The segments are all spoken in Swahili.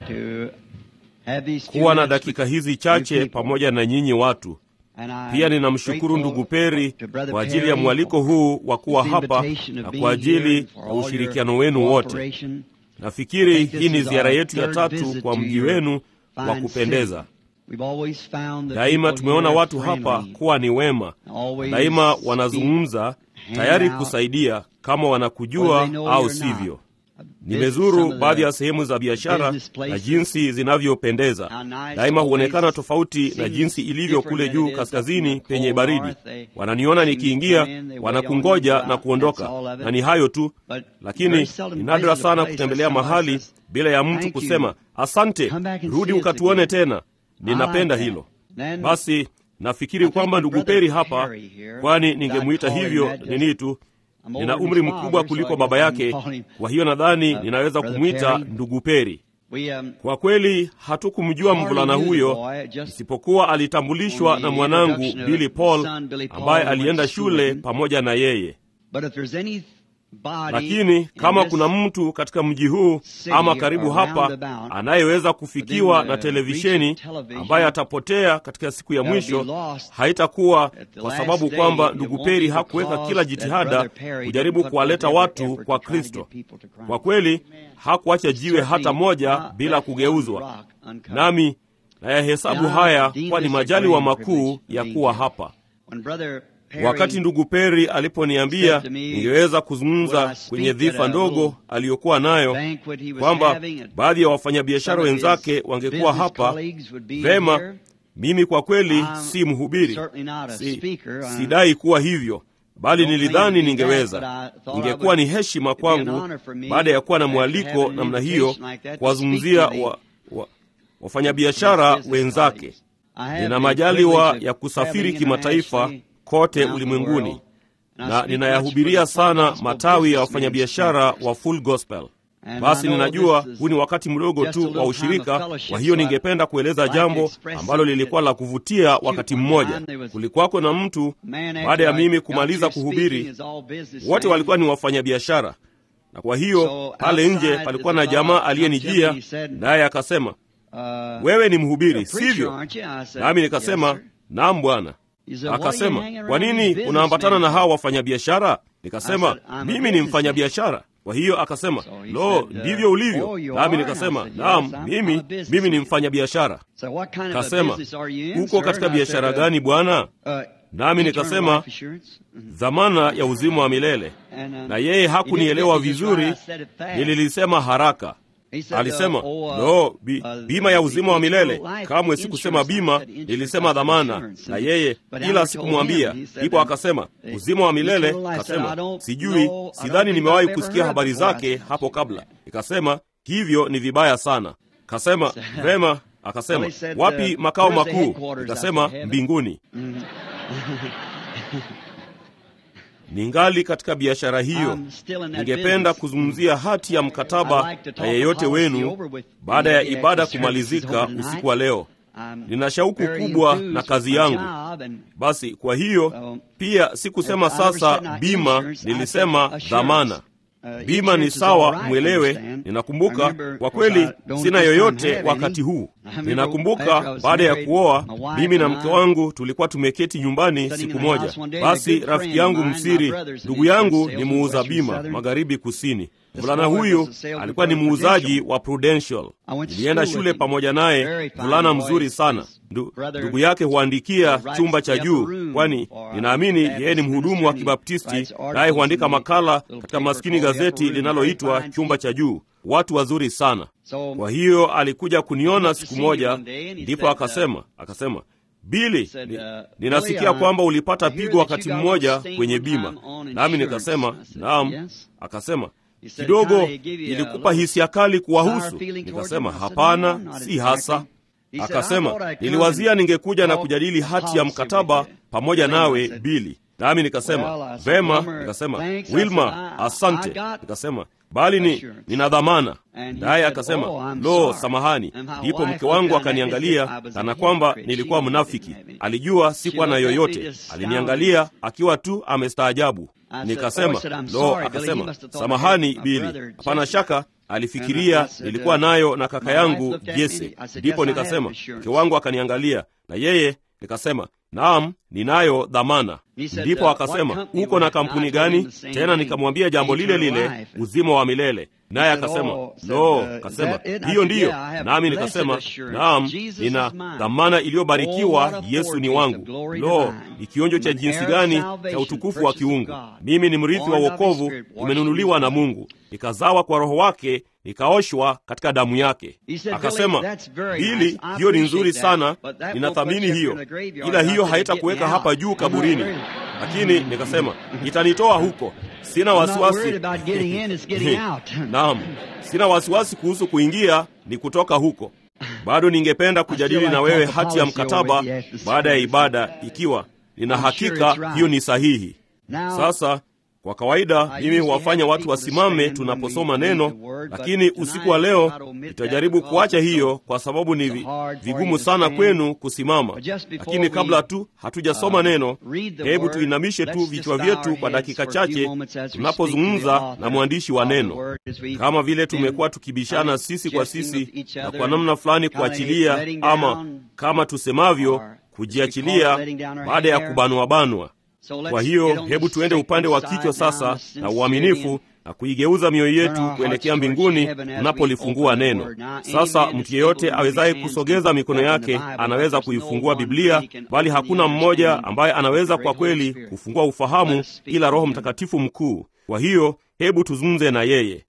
kuwa na dakika hizi chache pamoja na nyinyi watu. Pia ninamshukuru ndugu Peri kwa ajili ya mwaliko huu wa kuwa hapa na kwa ajili ya ushirikiano wenu wote. Nafikiri hii ni ziara yetu ya tatu kwa mji wenu wa kupendeza. Daima tumeona watu hapa kuwa ni wema, daima wanazungumza tayari kusaidia kama wanakujua au sivyo. Nimezuru baadhi ya sehemu za biashara na jinsi zinavyopendeza. Daima huonekana tofauti na jinsi ilivyo kule juu kaskazini penye baridi. Wananiona nikiingia, wanakungoja na kuondoka, na ni hayo tu. Lakini ni nadra sana kutembelea mahali bila ya mtu kusema asante, rudi ukatuone tena. Ninapenda hilo. Basi nafikiri kwamba ndugu Peri hapa, kwani ningemwita hivyo nini tu nina umri mkubwa kuliko baba yake, kwa hiyo nadhani ninaweza kumwita ndugu Peri. Kwa kweli hatukumjua mvulana huyo, isipokuwa alitambulishwa na mwanangu Billy Paul ambaye alienda shule pamoja na yeye. Lakini kama kuna mtu katika mji huu ama karibu hapa anayeweza kufikiwa na televisheni ambaye atapotea katika siku ya mwisho, haitakuwa kwa sababu kwamba ndugu Peri hakuweka kila jitihada kujaribu kuwaleta watu kwa Kristo. Kwa kweli hakuacha jiwe hata moja bila kugeuzwa, nami nayahesabu haya kuwa ni majaliwa makuu ya kuwa hapa. Wakati ndugu Peri aliponiambia ningeweza kuzungumza kwenye dhifa ndogo aliyokuwa nayo, kwamba baadhi ya wafanyabiashara wenzake wangekuwa hapa, vema, mimi kwa kweli si mhubiri, si, sidai kuwa hivyo, bali nilidhani ningeweza. Ingekuwa ni heshima kwangu baada ya kuwa na mwaliko namna hiyo kuwazungumzia wa, wa, wafanyabiashara wenzake. Nina majaliwa ya kusafiri kimataifa kote ulimwenguni na ninayahubiria sana matawi ya wafanyabiashara wa Full Gospel. Basi ninajua huu ni wakati mdogo tu wa ushirika, kwa hiyo ningependa kueleza jambo ambalo lilikuwa la kuvutia. Wakati mmoja kulikuwako na mtu, baada ya mimi kumaliza kuhubiri, wote walikuwa ni wafanyabiashara, na kwa hiyo pale nje palikuwa na jamaa aliyenijia, naye akasema, wewe ni mhubiri, sivyo? Nami nikasema, naam bwana. Akasema, kwa nini unaambatana na hawa wafanyabiashara? Nikasema, mimi ni mfanyabiashara. Kwa hiyo akasema, lo, ndivyo ulivyo? Nami nikasema, naam, mimi mimi ni mfanyabiashara. Kasema, uko katika biashara gani bwana? Nami nikasema, dhamana ya uzima wa milele. Na yeye hakunielewa vizuri, nililisema haraka. Alisema, no, bi, bima ya uzima wa milele. Kamwe sikusema bima, nilisema dhamana. Na yeye ila sikumwambia. Ndipo akasema uzima wa milele. Akasema sijui, sidhani nimewahi kusikia habari zake hapo kabla. Nikasema hivyo ni vibaya sana. Kasema vema. Akasema wapi makao makuu? Nikasema mbinguni. Ningali katika biashara hiyo. Ningependa kuzungumzia hati ya mkataba na yeyote wenu baada ya ibada kumalizika usiku wa leo. Nina shauku kubwa na kazi yangu. Basi kwa hiyo pia sikusema sasa bima, nilisema dhamana. Bima ni sawa, mwelewe. Ninakumbuka kwa kweli, sina yoyote wakati huu. Ninakumbuka baada ya kuoa, mimi na mke wangu tulikuwa tumeketi nyumbani siku moja. Basi rafiki yangu msiri, ndugu yangu ni muuza bima magharibi kusini. Mvulana huyu alikuwa ni muuzaji wa Prudential. Nilienda shule pamoja naye, mvulana mzuri sana. Ndu, ndugu yake huandikia chumba cha juu, kwani ninaamini yeye ni mhudumu wa Kibaptisti, naye huandika makala katika maskini gazeti linaloitwa chumba cha juu. Watu wazuri sana. Kwa hiyo alikuja kuniona siku moja, ndipo akasema akasema Bili, ni, ninasikia kwamba ulipata pigo wakati mmoja kwenye bima. Nami nikasema naam. Akasema kidogo ilikupa hisia kali kuwahusu? Nikasema hapana, si hasa. Akasema niliwazia ningekuja na kujadili hati ya mkataba pamoja nawe Bili. Nami nikasema vema. Nikasema Wilma, asante. Nikasema bali ni nina dhamana. Naye akasema lo, samahani. Ndipo mke wangu akaniangalia kana kwamba nilikuwa mnafiki. Alijua sikuwa na yoyote, aliniangalia akiwa tu amestaajabu. Nikasema lo, akasema samahani Bili, hapana shaka alifikiria nilikuwa nayo na kaka yangu Jese. Ndipo nikasema mke wangu akaniangalia, na yeye nikasema naam, ninayo dhamana. Ndipo akasema uko na kampuni gani? Tena nikamwambia jambo lile lile, uzima wa milele. Naye akasema lo, akasema hiyo ndiyo. Nami nikasema naam, nina dhamana iliyobarikiwa, Yesu ni wangu. Lo, ni kionjo cha jinsi gani cha utukufu wa kiungu! Mimi ni mrithi wa wokovu, nimenunuliwa na Mungu, nikazawa kwa Roho wake nikaoshwa katika damu yake. Akasema, Bili, hiyo ni nzuri sana, ninathamini hiyo, ila hiyo haitakuweka hapa juu kaburini. Lakini nikasema itanitoa huko, sina wasiwasi. Naam, sina wasiwasi kuhusu kuingia, ni kutoka huko. Bado ningependa kujadili na wewe hati ya mkataba baada ya ibada, ikiwa nina hakika hiyo ni sahihi. Sasa kwa kawaida mimi huwafanya watu wasimame tunaposoma neno, lakini usiku wa leo nitajaribu kuacha hiyo kwa sababu ni vi, vigumu sana kwenu kusimama. Lakini kabla tu hatujasoma neno, hebu tuinamishe tu vichwa vyetu kwa dakika chache tunapozungumza na mwandishi wa neno, kama vile tumekuwa tukibishana sisi kwa sisi na kwa namna fulani kuachilia, ama kama tusemavyo kujiachilia baada ya kubanwabanwa. Kwa hiyo hebu tuende upande wa kichwa sasa na uaminifu na kuigeuza mioyo yetu kuelekea mbinguni tunapolifungua neno. Sasa mtu yeyote awezaye kusogeza mikono yake anaweza kuifungua Biblia, bali hakuna mmoja ambaye anaweza kwa kweli kufungua ufahamu ila Roho Mtakatifu mkuu. Kwa hiyo hebu tuzungumze na yeye.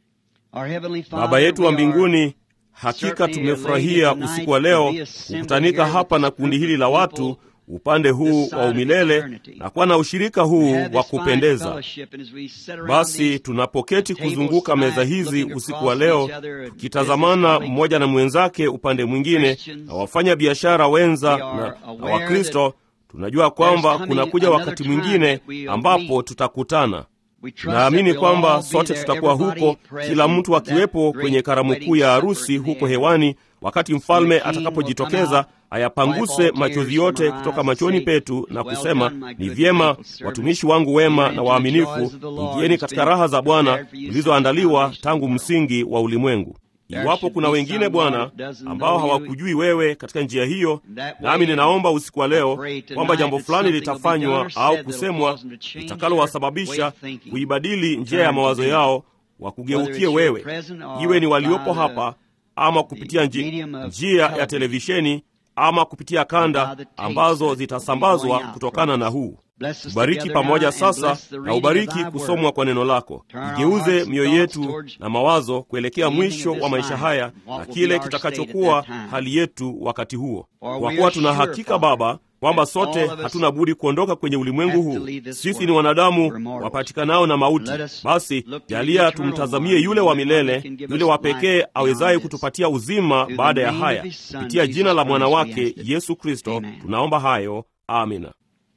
Baba yetu wa mbinguni, hakika tumefurahia usiku wa leo kukutanika hapa na kundi hili la watu upande huu wa umilele na kuwa na ushirika huu wa kupendeza. Basi tunapoketi kuzunguka meza hizi usiku wa leo, tukitazamana mmoja na mwenzake upande mwingine, na wafanya biashara wenza na, na Wakristo, tunajua kwamba kunakuja wakati mwingine ambapo tutakutana. Naamini kwamba sote tutakuwa huko, kila mtu akiwepo kwenye karamu kuu ya harusi huko hewani, wakati mfalme atakapojitokeza ayapanguse machozi yote kutoka machoni petu na kusema, ni vyema watumishi wangu wema na waaminifu, ingieni katika raha za Bwana zilizoandaliwa tangu msingi wa ulimwengu. Iwapo kuna wengine Bwana ambao hawakujui wewe katika njia hiyo, nami ninaomba usiku wa leo kwamba jambo fulani litafanywa au kusemwa litakalowasababisha kuibadili njia ya mawazo yao, wakugeukie wewe, iwe ni waliopo hapa ama kupitia nji, njia ya televisheni ama kupitia kanda ambazo zitasambazwa kutokana na huu. Tubariki pamoja sasa na ubariki kusomwa kwa neno lako. Igeuze mioyo yetu na mawazo kuelekea mwisho wa maisha haya na kile kitakachokuwa hali yetu wakati huo, kwa kuwa tuna hakika Baba kwamba sote hatuna budi kuondoka kwenye ulimwengu huu. Sisi ni wanadamu wapatikanao na mauti. Basi jalia tumtazamie yule wa milele, yule wa pekee awezaye kutupatia uzima baada ya haya, kupitia jina la mwana wake Yesu Kristo tunaomba hayo, amina.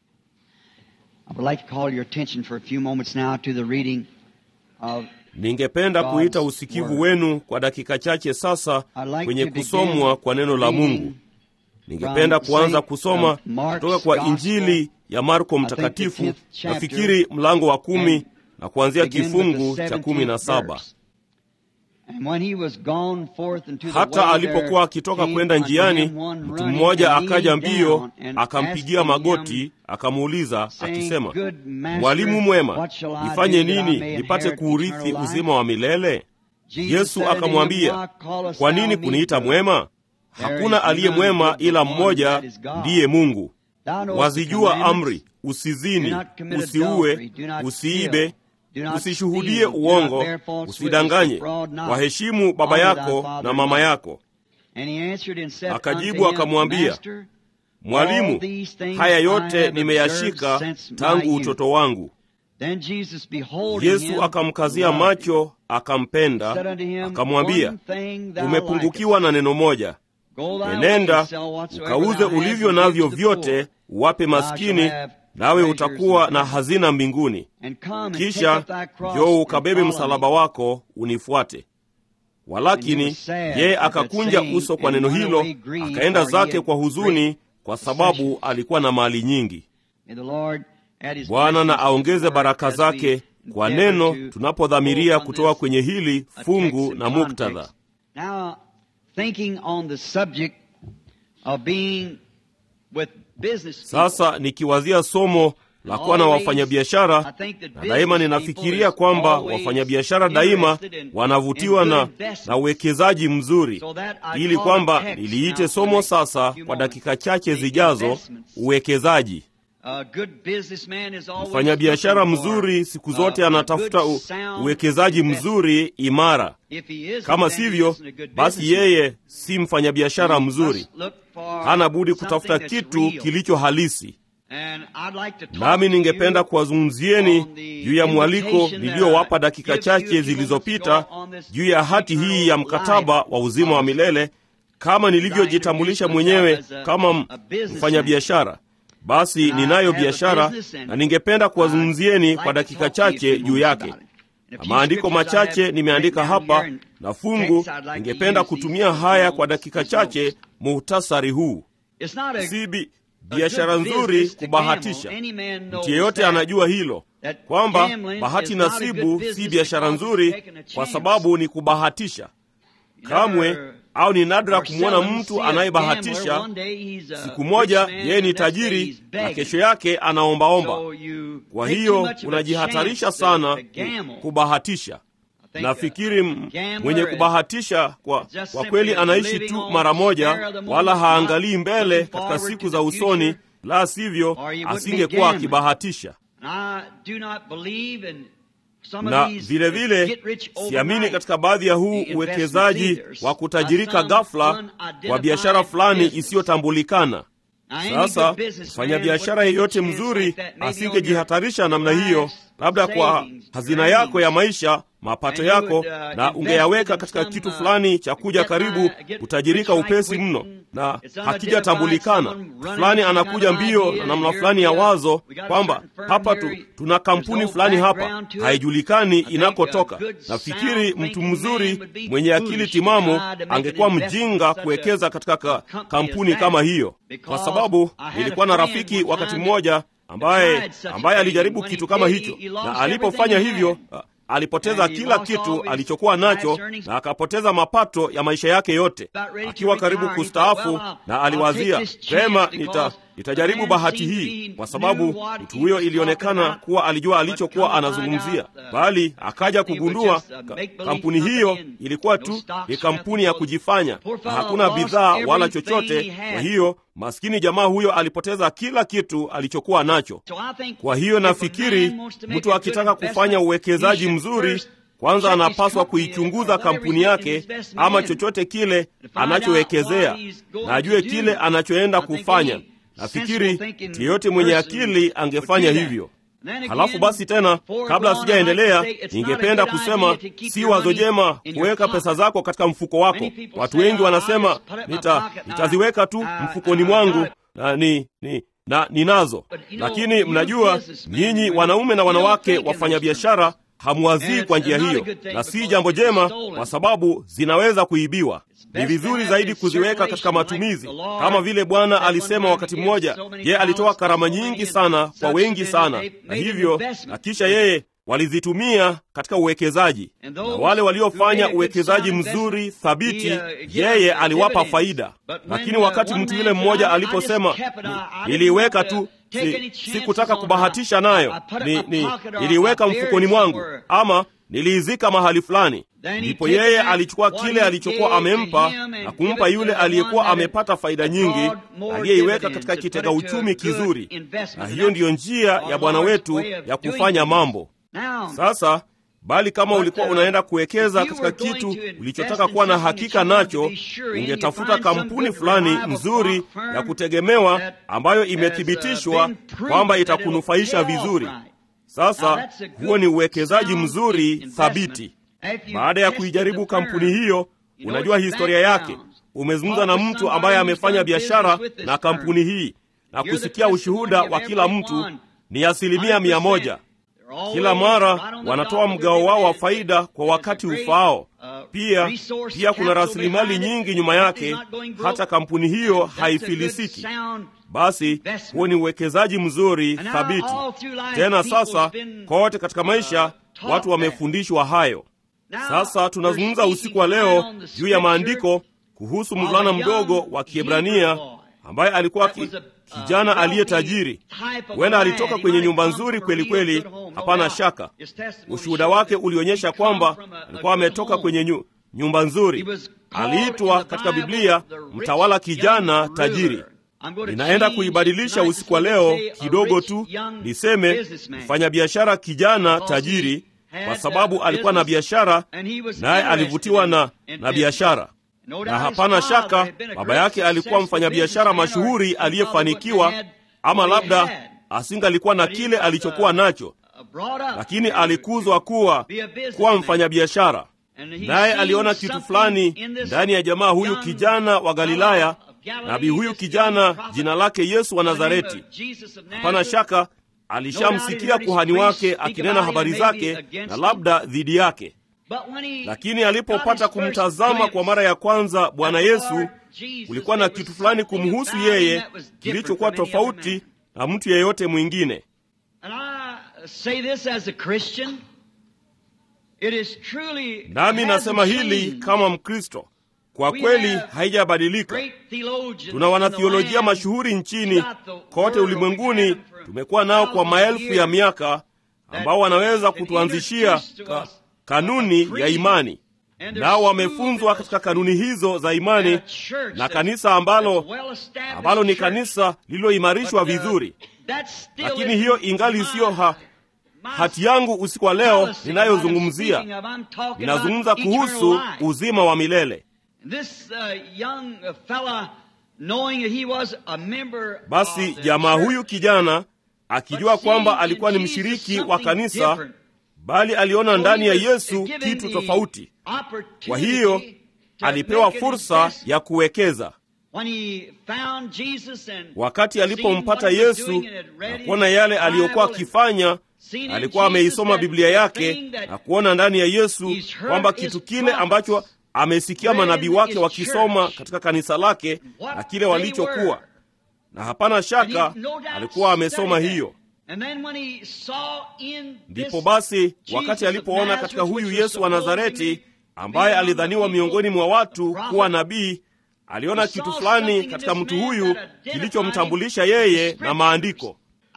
Ningependa kuita usikivu wenu kwa dakika chache sasa kwenye kusomwa kwa neno la Mungu. Ningependa kuanza kusoma kutoka kwa Injili ya Marko Mtakatifu, nafikiri mlango wa kumi na kuanzia kifungu cha kumi na saba. Hata alipokuwa akitoka kwenda njiani, mtu mmoja akaja mbio, akampigia magoti, akamuuliza akisema, Mwalimu mwema, nifanye nini nipate kuurithi uzima wa milele? Yesu akamwambia, kwa nini kuniita mwema? Hakuna aliye mwema ila mmoja, ndiye Mungu. Wazijua amri: usizini, usiue, usiibe, usishuhudie uongo, usidanganye, waheshimu baba yako na mama yako. Akajibu akamwambia, Mwalimu, haya yote nimeyashika tangu utoto wangu. Yesu akamkazia macho, akampenda, akamwambia, umepungukiwa na neno moja Enenda ukauze ulivyo navyo vyote, uwape maskini, nawe utakuwa na hazina mbinguni. Kisha njoo ukabebe msalaba wako unifuate. Walakini yeye akakunja uso kwa neno hilo, akaenda zake kwa huzuni, kwa sababu alikuwa na mali nyingi. Bwana na aongeze baraka zake kwa neno tunapodhamiria kutoka kwenye hili fungu na muktadha. Now, thinking on the subject of being with business Sasa nikiwazia somo la kuwa na wafanyabiashara, na daima ninafikiria kwamba wafanyabiashara daima wanavutiwa na, na uwekezaji mzuri, ili kwamba niliite somo sasa kwa dakika chache zijazo, uwekezaji. Mfanyabiashara mzuri siku zote anatafuta u, uwekezaji mzuri imara. Kama sivyo, basi yeye si mfanyabiashara mzuri, hana budi kutafuta kitu kilicho halisi. Nami ningependa kuwazungumzieni juu ya mwaliko niliyowapa dakika chache zilizopita juu ya hati hii ya mkataba wa uzima wa milele, kama nilivyojitambulisha mwenyewe kama mfanyabiashara. Basi ninayo biashara na ningependa kuwazungumzieni kwa dakika chache juu yake, na maandiko machache nimeandika hapa na fungu. Ningependa kutumia haya kwa dakika chache, muhtasari huu. Si biashara nzuri kubahatisha. Mtu yeyote anajua hilo kwamba bahati nasibu si biashara nzuri, kwa sababu ni kubahatisha kamwe au ni nadra kumwona mtu anayebahatisha. Siku moja yeye ni tajiri na kesho yake anaombaomba. Kwa hiyo unajihatarisha sana kubahatisha. Nafikiri mwenye kubahatisha kwa, kwa kweli anaishi tu mara moja, wala haangalii mbele katika siku za usoni, la sivyo asingekuwa akibahatisha na vilevile vile, siamini katika baadhi ya huu uwekezaji wa kutajirika ghafla wa biashara fulani isiyotambulikana. Sasa mfanyabiashara yeyote mzuri asingejihatarisha namna hiyo, labda kwa hazina yako ya maisha, mapato yako, na ungeyaweka katika kitu fulani cha kuja karibu kutajirika upesi mno, na hakijatambulikana. Fulani anakuja mbio na namna fulani ya wazo kwamba hapa tu, tuna kampuni fulani hapa, haijulikani inakotoka. Nafikiri mtu mzuri mwenye akili timamu angekuwa mjinga kuwekeza katika ka, kampuni kama hiyo, kwa sababu nilikuwa na rafiki wakati mmoja ambaye ambaye alijaribu kitu kama hicho, na alipofanya hivyo alipoteza kila kitu alichokuwa nacho na akapoteza mapato ya maisha yake yote. Akiwa karibu kustaafu, na aliwazia vema, nita nitajaribu bahati hii, kwa sababu mtu huyo ilionekana kuwa alijua alichokuwa anazungumzia, bali akaja kugundua ka, kampuni hiyo ilikuwa tu ni kampuni ya kujifanya na hakuna bidhaa wala chochote. Kwa hiyo maskini jamaa huyo alipoteza kila kitu alichokuwa nacho. Kwa hiyo nafikiri mtu akitaka kufanya uwekezaji mzuri kwanza anapaswa kuichunguza kampuni yake ama chochote kile anachowekezea na ajue kile anachoenda kufanya. Nafikiri mtu yeyote mwenye akili angefanya hivyo. Halafu basi tena, kabla sijaendelea, ningependa kusema si wazo jema kuweka pesa zako katika mfuko wako. Watu wengi wanasema nita, nitaziweka tu mfukoni mwangu na ni, ni na ninazo, lakini mnajua nyinyi wanaume na wanawake wafanyabiashara hamwazii kwa njia hiyo, na si jambo jema, kwa sababu zinaweza kuibiwa. Ni vizuri zaidi kuziweka katika matumizi, kama vile Bwana alisema wakati mmoja. Yeye alitoa karama nyingi sana kwa wengi sana, na hivyo na kisha yeye walizitumia katika uwekezaji, na wale waliofanya uwekezaji mzuri thabiti, yeye aliwapa faida. Lakini wakati mtu yule mmoja aliposema, niliiweka tu si, sikutaka kubahatisha nayo, ni, ni, niliiweka mfukoni mwangu ama niliizika mahali fulani, ndipo yeye alichukua kile alichokuwa amempa na kumpa yule aliyekuwa amepata faida nyingi, aliyeiweka katika kitega uchumi kizuri. Na hiyo ndiyo njia ya Bwana wetu ya kufanya mambo. Sasa bali kama ulikuwa unaenda kuwekeza katika kitu ulichotaka kuwa na hakika nacho, ungetafuta kampuni fulani nzuri ya kutegemewa ambayo imethibitishwa kwamba itakunufaisha vizuri. Sasa huo ni uwekezaji mzuri thabiti. Baada ya kuijaribu kampuni hiyo, unajua historia yake. Umezungumza na mtu ambaye amefanya biashara na kampuni hii na kusikia ushuhuda wa kila mtu, ni asilimia mia moja Kila mara wanatoa mgao wao wa faida kwa wakati ufaao. Pia pia kuna rasilimali nyingi nyuma yake, hata kampuni hiyo haifilisiki. Basi huo ni uwekezaji mzuri thabiti. Tena sasa, kote katika maisha watu wamefundishwa hayo. Sasa tunazungumza usiku wa leo juu ya maandiko kuhusu mvulana mdogo wa Kiebrania ambaye alikuwa ki, kijana aliye tajiri. Huenda alitoka kwenye nyumba nzuri kweli kweli, hapana shaka. Ushuhuda wake ulionyesha kwamba alikuwa ametoka kwenye nyu, nyumba nzuri. Aliitwa katika Biblia mtawala kijana tajiri. Ninaenda kuibadilisha usiku wa leo kidogo tu, niseme mfanyabiashara kijana tajiri, kwa sababu alikuwa na biashara naye alivutiwa na, na biashara na hapana shaka baba yake alikuwa mfanyabiashara mashuhuri aliyefanikiwa, ama labda asingalikuwa na kile alichokuwa nacho, lakini alikuzwa kuwa kuwa mfanyabiashara. Naye aliona kitu fulani ndani ya jamaa huyu kijana wa Galilaya, nabii huyu kijana jina lake Yesu wa Nazareti. Hapana shaka alishamsikia kuhani wake akinena habari zake na labda dhidi yake lakini alipopata kumtazama kwa mara ya kwanza Bwana Yesu, kulikuwa na kitu fulani kumhusu yeye kilichokuwa tofauti na mtu yeyote mwingine. Nami nasema hili kama Mkristo, kwa kweli haijabadilika. Tuna wanathiolojia mashuhuri nchini kote ulimwenguni, tumekuwa nao kwa maelfu ya miaka, ambao wanaweza kutuanzishia ka kanuni ya imani, nao wamefunzwa katika kanuni hizo za imani na kanisa ambalo ambalo ni kanisa lililoimarishwa vizuri. Lakini hiyo ingali siyo ha, hati yangu usiku wa leo ninayozungumzia. Ninazungumza kuhusu uzima wa milele. Basi jamaa huyu kijana akijua kwamba alikuwa ni mshiriki wa kanisa bali aliona ndani ya Yesu kitu tofauti. Kwa hiyo alipewa fursa ya kuwekeza. Wakati alipompata Yesu na kuona yale aliyokuwa akifanya, alikuwa ameisoma Biblia yake na kuona ndani ya Yesu kwamba kitu kile ambacho amesikia manabii wake wakisoma katika kanisa lake na kile walichokuwa, na hapana shaka alikuwa amesoma hiyo. Ndipo basi wakati alipoona katika huyu Yesu wa Nazareti ambaye alidhaniwa miongoni mwa watu kuwa nabii, aliona kitu fulani katika mtu huyu kilichomtambulisha yeye na maandiko.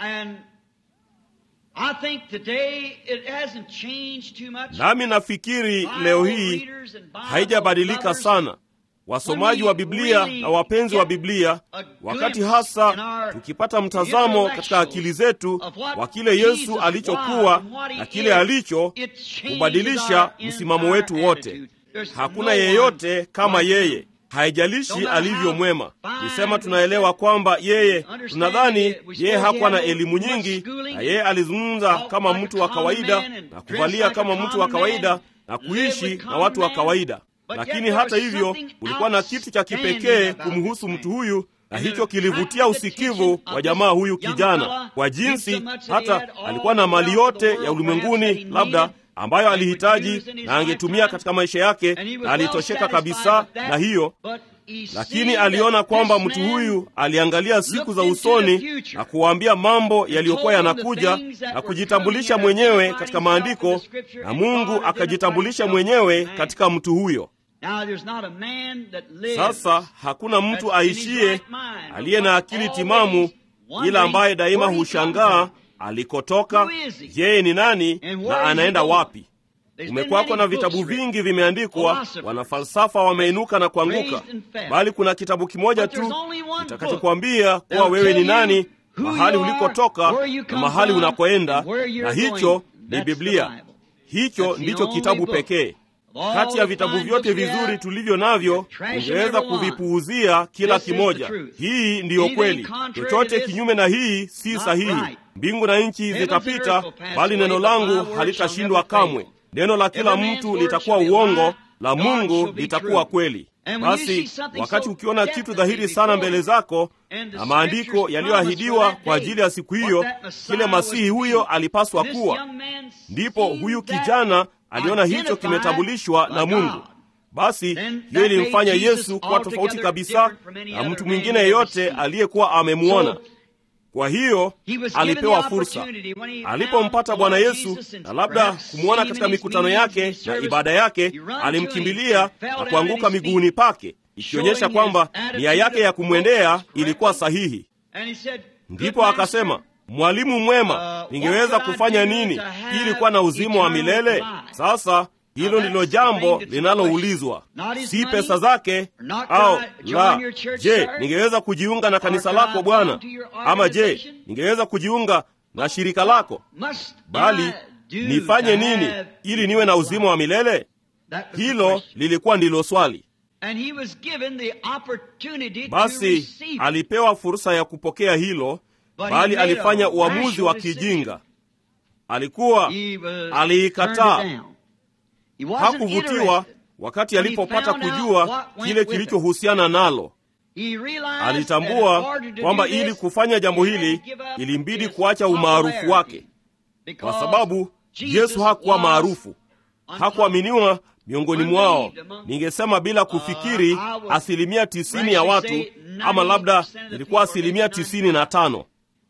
Nami nafikiri leo hii haijabadilika sana. Wasomaji wa Biblia na wapenzi wa Biblia, wakati hasa tukipata mtazamo katika akili zetu wa kile Yesu alichokuwa na kile alicho, kubadilisha msimamo wetu wote. Hakuna yeyote kama yeye, haijalishi alivyo mwema. Nisema tunaelewa kwamba yeye, tunadhani yeye hakuwa na elimu nyingi, na yeye alizungumza kama mtu wa kawaida na kuvalia kama mtu wa kawaida na kuishi na watu wa kawaida lakini hata hivyo kulikuwa na kitu cha kipekee kumhusu mtu huyu, na hicho kilivutia usikivu wa jamaa huyu kijana, kwa jinsi hata alikuwa na mali yote ya ulimwenguni labda ambayo alihitaji na angetumia katika maisha yake, na alitosheka kabisa na hiyo. Lakini aliona kwamba mtu huyu aliangalia siku za usoni na kuwaambia mambo yaliyokuwa yanakuja na kujitambulisha mwenyewe katika maandiko, na Mungu akajitambulisha mwenyewe katika mtu huyo. Sasa hakuna mtu aishiye aliye na akili timamu, ila ambaye daima hushangaa alikotoka, yeye ni nani na anaenda wapi. Kumekuwako na vitabu vingi vimeandikwa, wanafalsafa wameinuka na kuanguka, bali kuna kitabu kimoja tu kitakachokwambia kuwa wewe ni nani, mahali ulikotoka na mahali unakoenda, na hicho ni Biblia. Hicho ndicho kitabu pekee kati ya vitabu vyote vizuri tulivyo navyo, ungeweza kuvipuuzia kila kimoja. Hii ndiyo kweli. Chochote kinyume na hii si sahihi. Mbingu na nchi zitapita, bali neno langu halitashindwa kamwe. Neno la kila mtu litakuwa uongo, la Mungu litakuwa kweli. Basi wakati ukiona kitu dhahiri sana mbele zako na maandiko yaliyoahidiwa kwa ajili ya siku hiyo, kile masihi huyo alipaswa kuwa, ndipo huyu kijana aliona hicho kimetambulishwa na Mungu. Basi hiyo ilimfanya Yesu kuwa tofauti kabisa na mtu mwingine yeyote aliyekuwa amemwona. Kwa hiyo alipewa fursa alipompata Bwana Yesu, na labda kumwona katika mikutano yake na ibada yake, alimkimbilia na kuanguka miguuni pake, ikionyesha kwamba nia yake ya kumwendea ilikuwa sahihi. Ndipo akasema, Mwalimu mwema, ningeweza kufanya nini ili kuwa na uzima wa milele? Sasa hilo ndilo jambo linaloulizwa, si pesa zake au la. Je, ningeweza kujiunga na kanisa lako Bwana? Ama je, ningeweza kujiunga na shirika lako? Bali nifanye nini ili niwe na uzima wa milele? Hilo lilikuwa ndilo swali. Basi alipewa fursa ya kupokea hilo, bali alifanya uamuzi wa kijinga. Alikuwa aliikataa Hakuvutiwa wakati alipopata kujua kile kilichohusiana nalo. Alitambua kwamba ili kufanya jambo hili ilimbidi kuacha umaarufu wake, kwa sababu Yesu hakuwa maarufu, hakuaminiwa miongoni mwao. Ningesema bila kufikiri, asilimia tisini ya watu, ama labda ilikuwa asilimia tisini na tano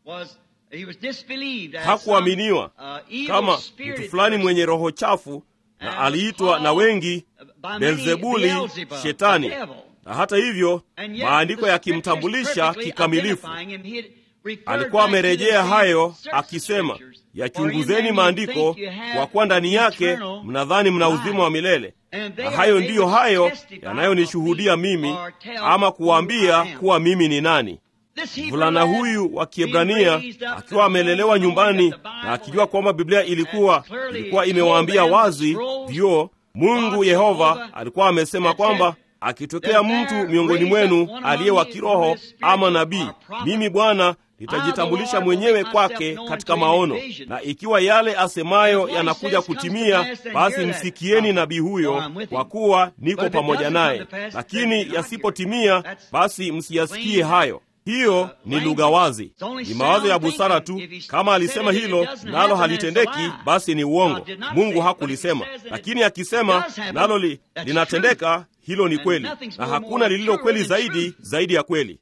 hakuaminiwa kama mtu fulani mwenye roho chafu na aliitwa na wengi Beelzebuli, Shetani. Na hata hivyo maandiko yakimtambulisha kikamilifu, alikuwa amerejea hayo akisema, yachunguzeni maandiko, kwa kuwa ndani yake mnadhani mna uzima wa milele, na hayo ndiyo hayo yanayonishuhudia mimi, ama kuwaambia kuwa mimi ni nani. Mvulana huyu wa Kiebrania akiwa amelelewa nyumbani na akijua kwamba Biblia ilikuwa ilikuwa imewaambia wazi vyo, Mungu Yehova alikuwa amesema kwamba akitokea mtu miongoni mwenu aliye wa kiroho ama nabii, mimi Bwana nitajitambulisha mwenyewe kwake katika maono, na ikiwa yale asemayo yanakuja kutimia, basi msikieni nabii huyo, kwa kuwa niko pamoja naye, lakini yasipotimia, basi msiyasikie hayo. Hiyo ni lugha wazi, ni mawazo ya busara tu. Kama alisema hilo nalo halitendeki, basi ni uongo. Mungu hakulisema, lakini akisema nalo li, linatendeka, hilo ni kweli, na hakuna lililo kweli zaidi zaidi ya kweli.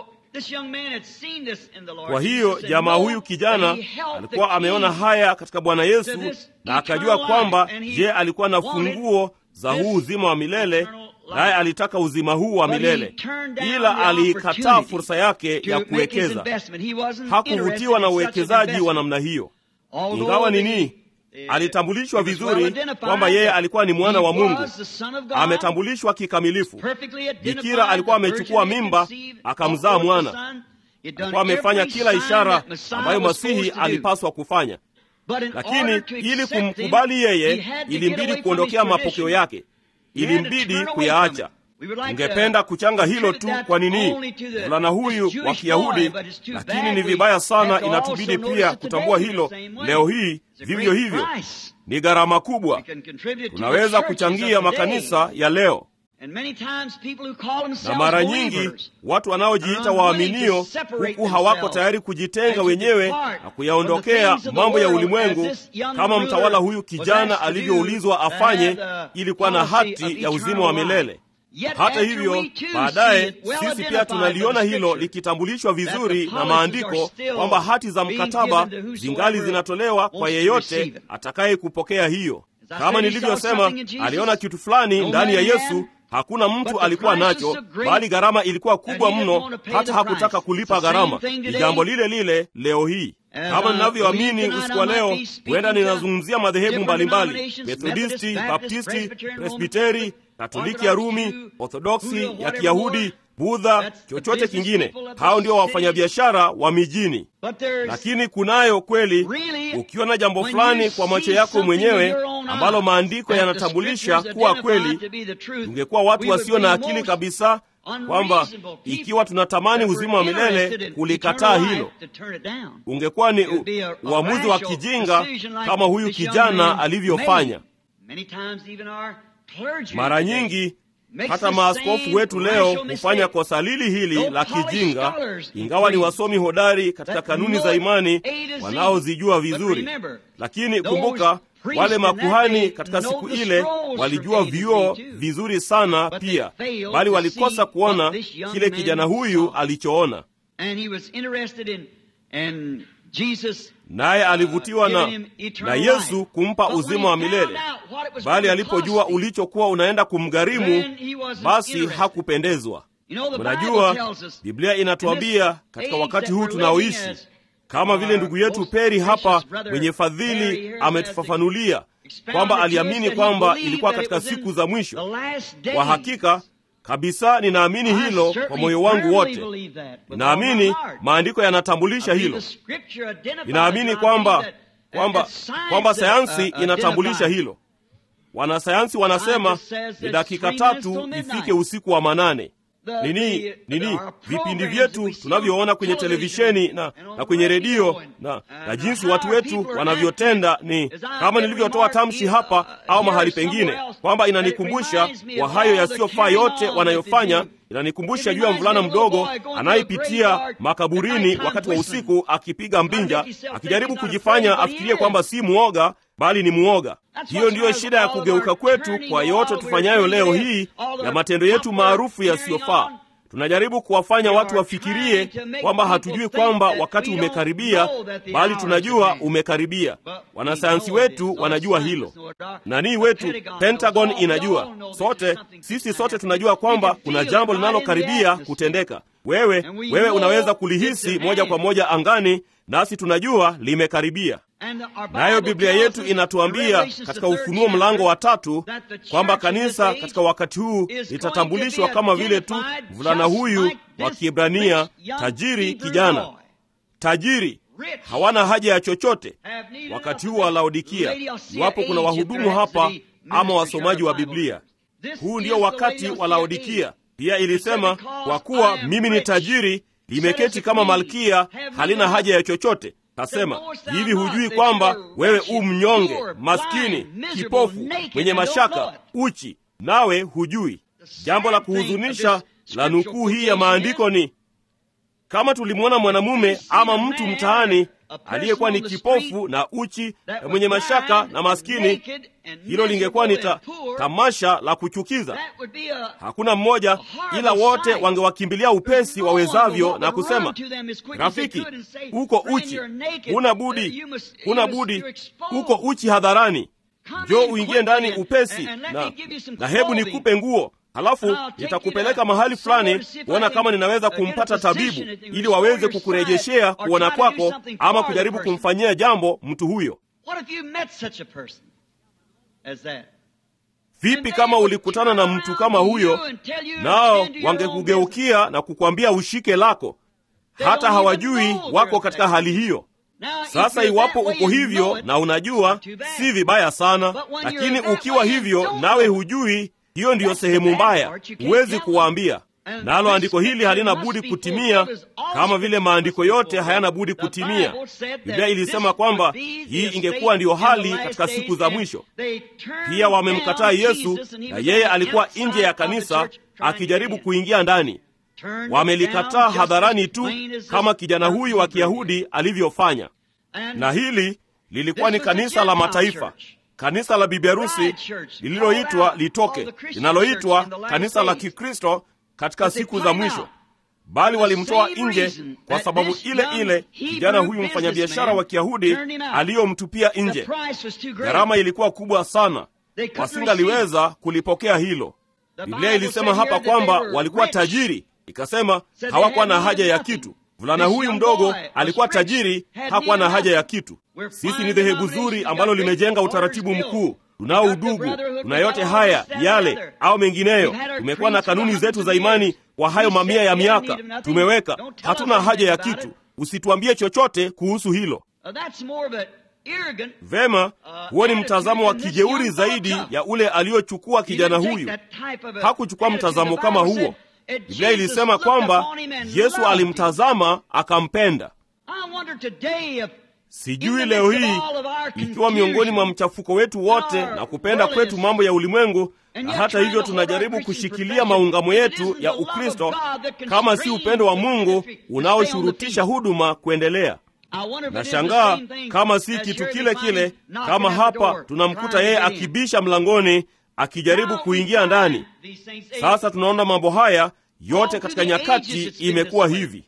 Kwa hiyo jamaa huyu kijana alikuwa ameona haya katika Bwana Yesu na akajua kwamba, je, alikuwa na funguo za huu uzima wa milele naye alitaka uzima huu wa milele, ila aliikataa fursa yake ya kuwekeza. Hakuvutiwa na uwekezaji wa namna hiyo, ingawa nini, alitambulishwa vizuri kwamba yeye alikuwa ni mwana wa Mungu, ametambulishwa kikamilifu. Bikira alikuwa amechukua mimba akamzaa mwana, alikuwa amefanya kila ishara ambayo Masihi alipaswa kufanya, lakini ili kumkubali yeye, ilimbidi kuondokea mapokeo yake ilimbidi kuyaacha. Ungependa kuchanga hilo tu kwa nini mvulana huyu wa Kiyahudi, lakini ni vibaya sana. Inatubidi pia kutambua hilo leo hii. Vivyo hivyo ni gharama kubwa, tunaweza kuchangia makanisa ya leo, na mara nyingi watu wanaojiita waaminio, huku hawako tayari kujitenga wenyewe na kuyaondokea mambo ya ulimwengu, kama mtawala huyu kijana alivyoulizwa afanye ili kuwa na hati ya uzima wa milele. Hata hivyo, baadaye sisi pia tunaliona hilo likitambulishwa vizuri na maandiko kwamba hati za mkataba zingali zinatolewa kwa yeyote atakaye kupokea hiyo. Kama nilivyosema, aliona kitu fulani ndani ya Yesu hakuna mtu alikuwa nacho, bali gharama ilikuwa kubwa mno, hata hakutaka kulipa gharama. Ni jambo lile lile leo hii. Kama ninavyoamini usiku wa leo, huenda ninazungumzia madhehebu mbalimbali: Methodisti, Baptisti, Presbiteri, Katoliki ya Rumi, Orthodoksi ya Kiyahudi, Budha, chochote kingine. Hao ndio wafanyabiashara wa mijini. Lakini kunayo kweli, ukiona jambo fulani kwa macho yako mwenyewe ambalo maandiko yanatambulisha kuwa kweli, tungekuwa watu wasio na akili kabisa kwamba ikiwa tunatamani uzima wa milele kulikataa hilo, ungekuwa ni uamuzi wa kijinga kama huyu kijana alivyofanya. Mara nyingi hata maaskofu wetu leo hufanya kosa lili hili la kijinga, ingawa ni wasomi hodari katika kanuni za imani wanaozijua vizuri. Lakini kumbuka, wale makuhani katika siku ile walijua vioo vizuri sana pia, bali walikosa kuona kile kijana huyu alichoona, naye alivutiwa na, na Yesu kumpa uzima wa milele, bali alipojua ulichokuwa unaenda kumgharimu, basi hakupendezwa. Mnajua, Biblia inatuambia katika wakati huu tunaoishi, kama vile ndugu yetu Peri hapa mwenye fadhili ametufafanulia kwamba aliamini kwamba ilikuwa katika siku za mwisho. Kwa hakika kabisa ninaamini hilo kwa moyo wangu wote. Ninaamini maandiko yanatambulisha hilo. Ninaamini kwamba kwamba kwamba sayansi inatambulisha hilo. Wanasayansi wanasema ni dakika tatu ifike usiku wa manane. Nini nini vipindi vyetu tunavyoona kwenye televisheni na, na kwenye redio na, na jinsi watu wetu wanavyotenda ni kama nilivyotoa tamshi hapa au mahali pengine, kwamba inanikumbusha kwa hayo yasiyofaa yote wanayofanya. Inanikumbusha juu ya mvulana mdogo anayepitia makaburini wakati wa usiku akipiga mbinja, akijaribu kujifanya afikirie kwamba si muoga bali ni muoga. Hiyo ndiyo shida ya kugeuka kwetu kwa yote tufanyayo leo hii ya matendo yetu maarufu yasiyofaa. Tunajaribu kuwafanya watu wafikirie kwamba hatujui kwamba wakati umekaribia, bali tunajua umekaribia. Wanasayansi wetu wanajua hilo, nanii wetu Pentagon inajua, sote sisi sote tunajua kwamba kuna jambo linalokaribia kutendeka. Wewe wewe unaweza kulihisi moja kwa moja angani, nasi tunajua limekaribia. Nayo Biblia yetu inatuambia katika Ufunuo mlango wa tatu kwamba kanisa katika wakati huu litatambulishwa kama vile tu mvulana huyu wa Kiebrania, tajiri kijana, tajiri, hawana haja ya chochote. Wakati huu wa Laodikia, iwapo kuna wahudumu hapa ama wasomaji wa Biblia, huu ndio wakati wa Laodikia. Pia ilisema kwa kuwa mimi ni tajiri, limeketi kama malkia, halina haja ya chochote. Kasema hivi, hujui kwamba wewe u mnyonge, maskini, kipofu, mwenye mashaka, uchi, nawe hujui? Jambo la kuhuzunisha la nukuu hii ya maandiko ni kama tulimwona mwanamume ama mtu mtaani aliyekuwa ni kipofu na uchi na mwenye mashaka na maskini, hilo lingekuwa ni ta, tamasha la kuchukiza. Hakuna mmoja, ila wote wangewakimbilia upesi wawezavyo na kusema, rafiki, uko uchi, huna budi, huna budi, uko uchi hadharani, njoo uingie ndani upesi na, na hebu nikupe nguo halafu nitakupeleka mahali fulani kuona kama ninaweza kumpata tabibu ili waweze kukurejeshea kuona kwako, ama kujaribu kumfanyia jambo mtu huyo. Vipi kama ulikutana na mtu kama huyo, nao wangekugeukia na kukwambia ushike lako, hata hawajui wako katika hali hiyo. Sasa iwapo uko hivyo na unajua, si vibaya sana, lakini ukiwa hivyo nawe hujui hiyo ndiyo sehemu mbaya, huwezi kuwaambia. Nalo andiko hili halina budi kutimia, kama vile maandiko yote hayana budi kutimia. Biblia ilisema kwamba hii ingekuwa ndiyo hali katika siku za mwisho. Pia wamemkataa Yesu, na yeye alikuwa nje ya kanisa akijaribu kuingia ndani. Wamelikataa hadharani tu, kama kijana huyu wa Kiyahudi alivyofanya, na hili lilikuwa ni kanisa la mataifa kanisa la bibi harusi lililoitwa litoke, linaloitwa kanisa la Kikristo katika siku za mwisho, bali walimtoa nje kwa sababu ile ile kijana huyu mfanyabiashara wa Kiyahudi aliyomtupia nje. Gharama ilikuwa kubwa sana, wasingaliweza kulipokea hilo. Biblia ilisema hapa kwamba walikuwa tajiri, ikasema hawakuwa na haja ya kitu. Mvulana huyu mdogo alikuwa tajiri, hakuwa na haja ya kitu. Sisi ni dhehebu zuri ambalo limejenga utaratibu mkuu, tunao udugu, tuna yote haya yale au mengineyo. Tumekuwa na kanuni zetu za imani kwa hayo mamia ya miaka, tumeweka. Hatuna haja ya kitu, usituambie chochote kuhusu hilo. Vema, huo ni mtazamo wa kijeuri zaidi ya ule aliyochukua kijana huyu. Hakuchukua mtazamo kama huo. Biblia ilisema kwamba Yesu alimtazama akampenda. Sijui leo hii ikiwa miongoni mwa mchafuko wetu wote na kupenda kwetu mambo ya ulimwengu na hata hivyo tunajaribu kushikilia maungamo yetu ya Ukristo kama si upendo wa Mungu unaoshurutisha huduma kuendelea. Nashangaa kama si kitu kile kile, kama hapa tunamkuta yeye akibisha mlangoni akijaribu kuingia ndani. Sasa tunaona mambo haya yote katika nyakati imekuwa hivi.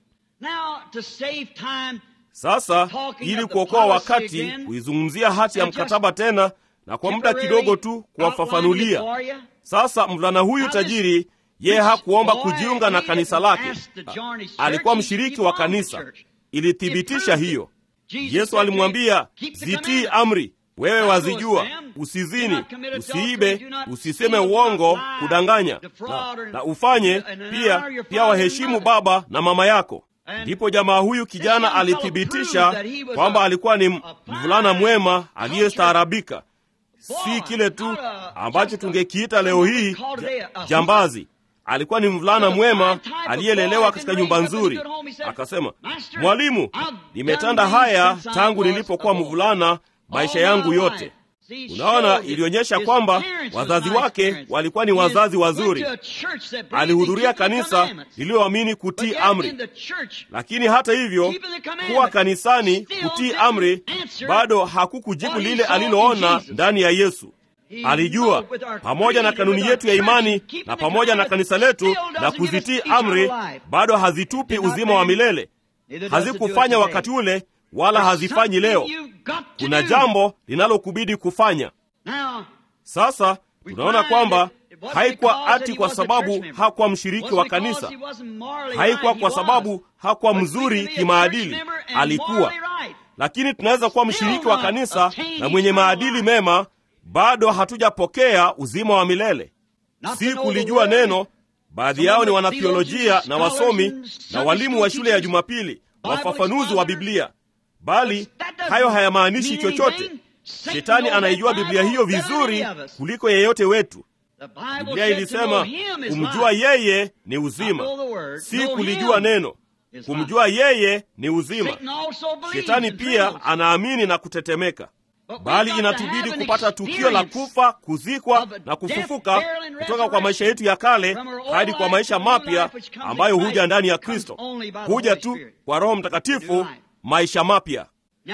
Sasa ili kuokoa wakati, kuizungumzia hati ya mkataba tena na kwa muda kidogo tu kuwafafanulia. Sasa mvulana huyu tajiri, yeye hakuomba kujiunga na kanisa lake, alikuwa mshiriki wa kanisa. Ilithibitisha hiyo. Yesu alimwambia, zitii amri, wewe wazijua: usizini, usiibe, usiseme uongo, kudanganya na, na ufanye pia pia waheshimu baba na mama yako. Ndipo jamaa huyu kijana alithibitisha kwamba alikuwa ni mvulana mwema aliyestaarabika, si kile tu ambacho tungekiita leo hii jambazi. Alikuwa ni mvulana mwema aliyelelewa katika nyumba nzuri. Akasema, Mwalimu, nimetenda haya tangu nilipokuwa mvulana maisha yangu yote. Unaona, ilionyesha kwamba wazazi wake walikuwa ni wazazi wazuri. Alihudhuria kanisa lililoamini kutii amri, lakini hata hivyo, kuwa kanisani, kutii amri, bado hakukujibu lile aliloona ndani ya Yesu. Alijua pamoja na kanuni yetu ya imani na pamoja na kanisa letu na kuzitii amri, bado hazitupi uzima wa milele. Hazikufanya wakati ule wala hazifanyi leo. Kuna jambo linalokubidi kufanya. Sasa tunaona kwamba haikuwa ati kwa sababu hakuwa mshiriki wa kanisa, haikuwa kwa sababu hakuwa mzuri kimaadili, alikuwa. Lakini tunaweza kuwa mshiriki wa kanisa na mwenye maadili mema, bado hatujapokea uzima wa milele. Si kulijua neno. Baadhi yao ni wanathiolojia na wasomi na walimu wa shule ya Jumapili, wafafanuzi wa Biblia bali hayo hayamaanishi chochote. Shetani anaijua Biblia hiyo vizuri kuliko yeyote wetu. Biblia ilisema kumjua yeye ni uzima, si kulijua neno. Kumjua yeye ni uzima. Shetani pia anaamini na kutetemeka, bali inatubidi kupata tukio la kufa, kuzikwa na kufufuka kutoka kwa maisha yetu ya kale hadi kwa maisha mapya ambayo huja ndani ya Kristo, huja tu kwa Roho Mtakatifu maisha mapya.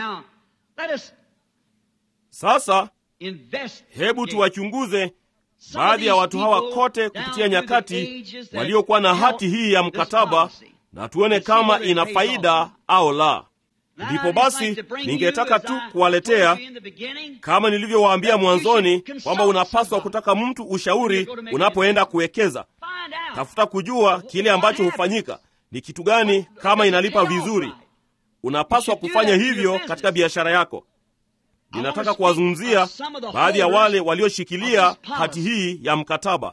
Sasa hebu tuwachunguze baadhi ya watu hawa kote kupitia nyakati waliokuwa na hati hii ya mkataba na tuone kama ina faida au la. Ndipo basi ningetaka tu kuwaletea, kama nilivyowaambia mwanzoni, kwamba unapaswa kutaka mtu ushauri unapoenda kuwekeza. Tafuta kujua kile ambacho hufanyika ni kitu gani, kama inalipa vizuri unapaswa kufanya hivyo katika biashara yako. Ninataka kuwazungumzia baadhi ya wale walioshikilia hati hii ya mkataba.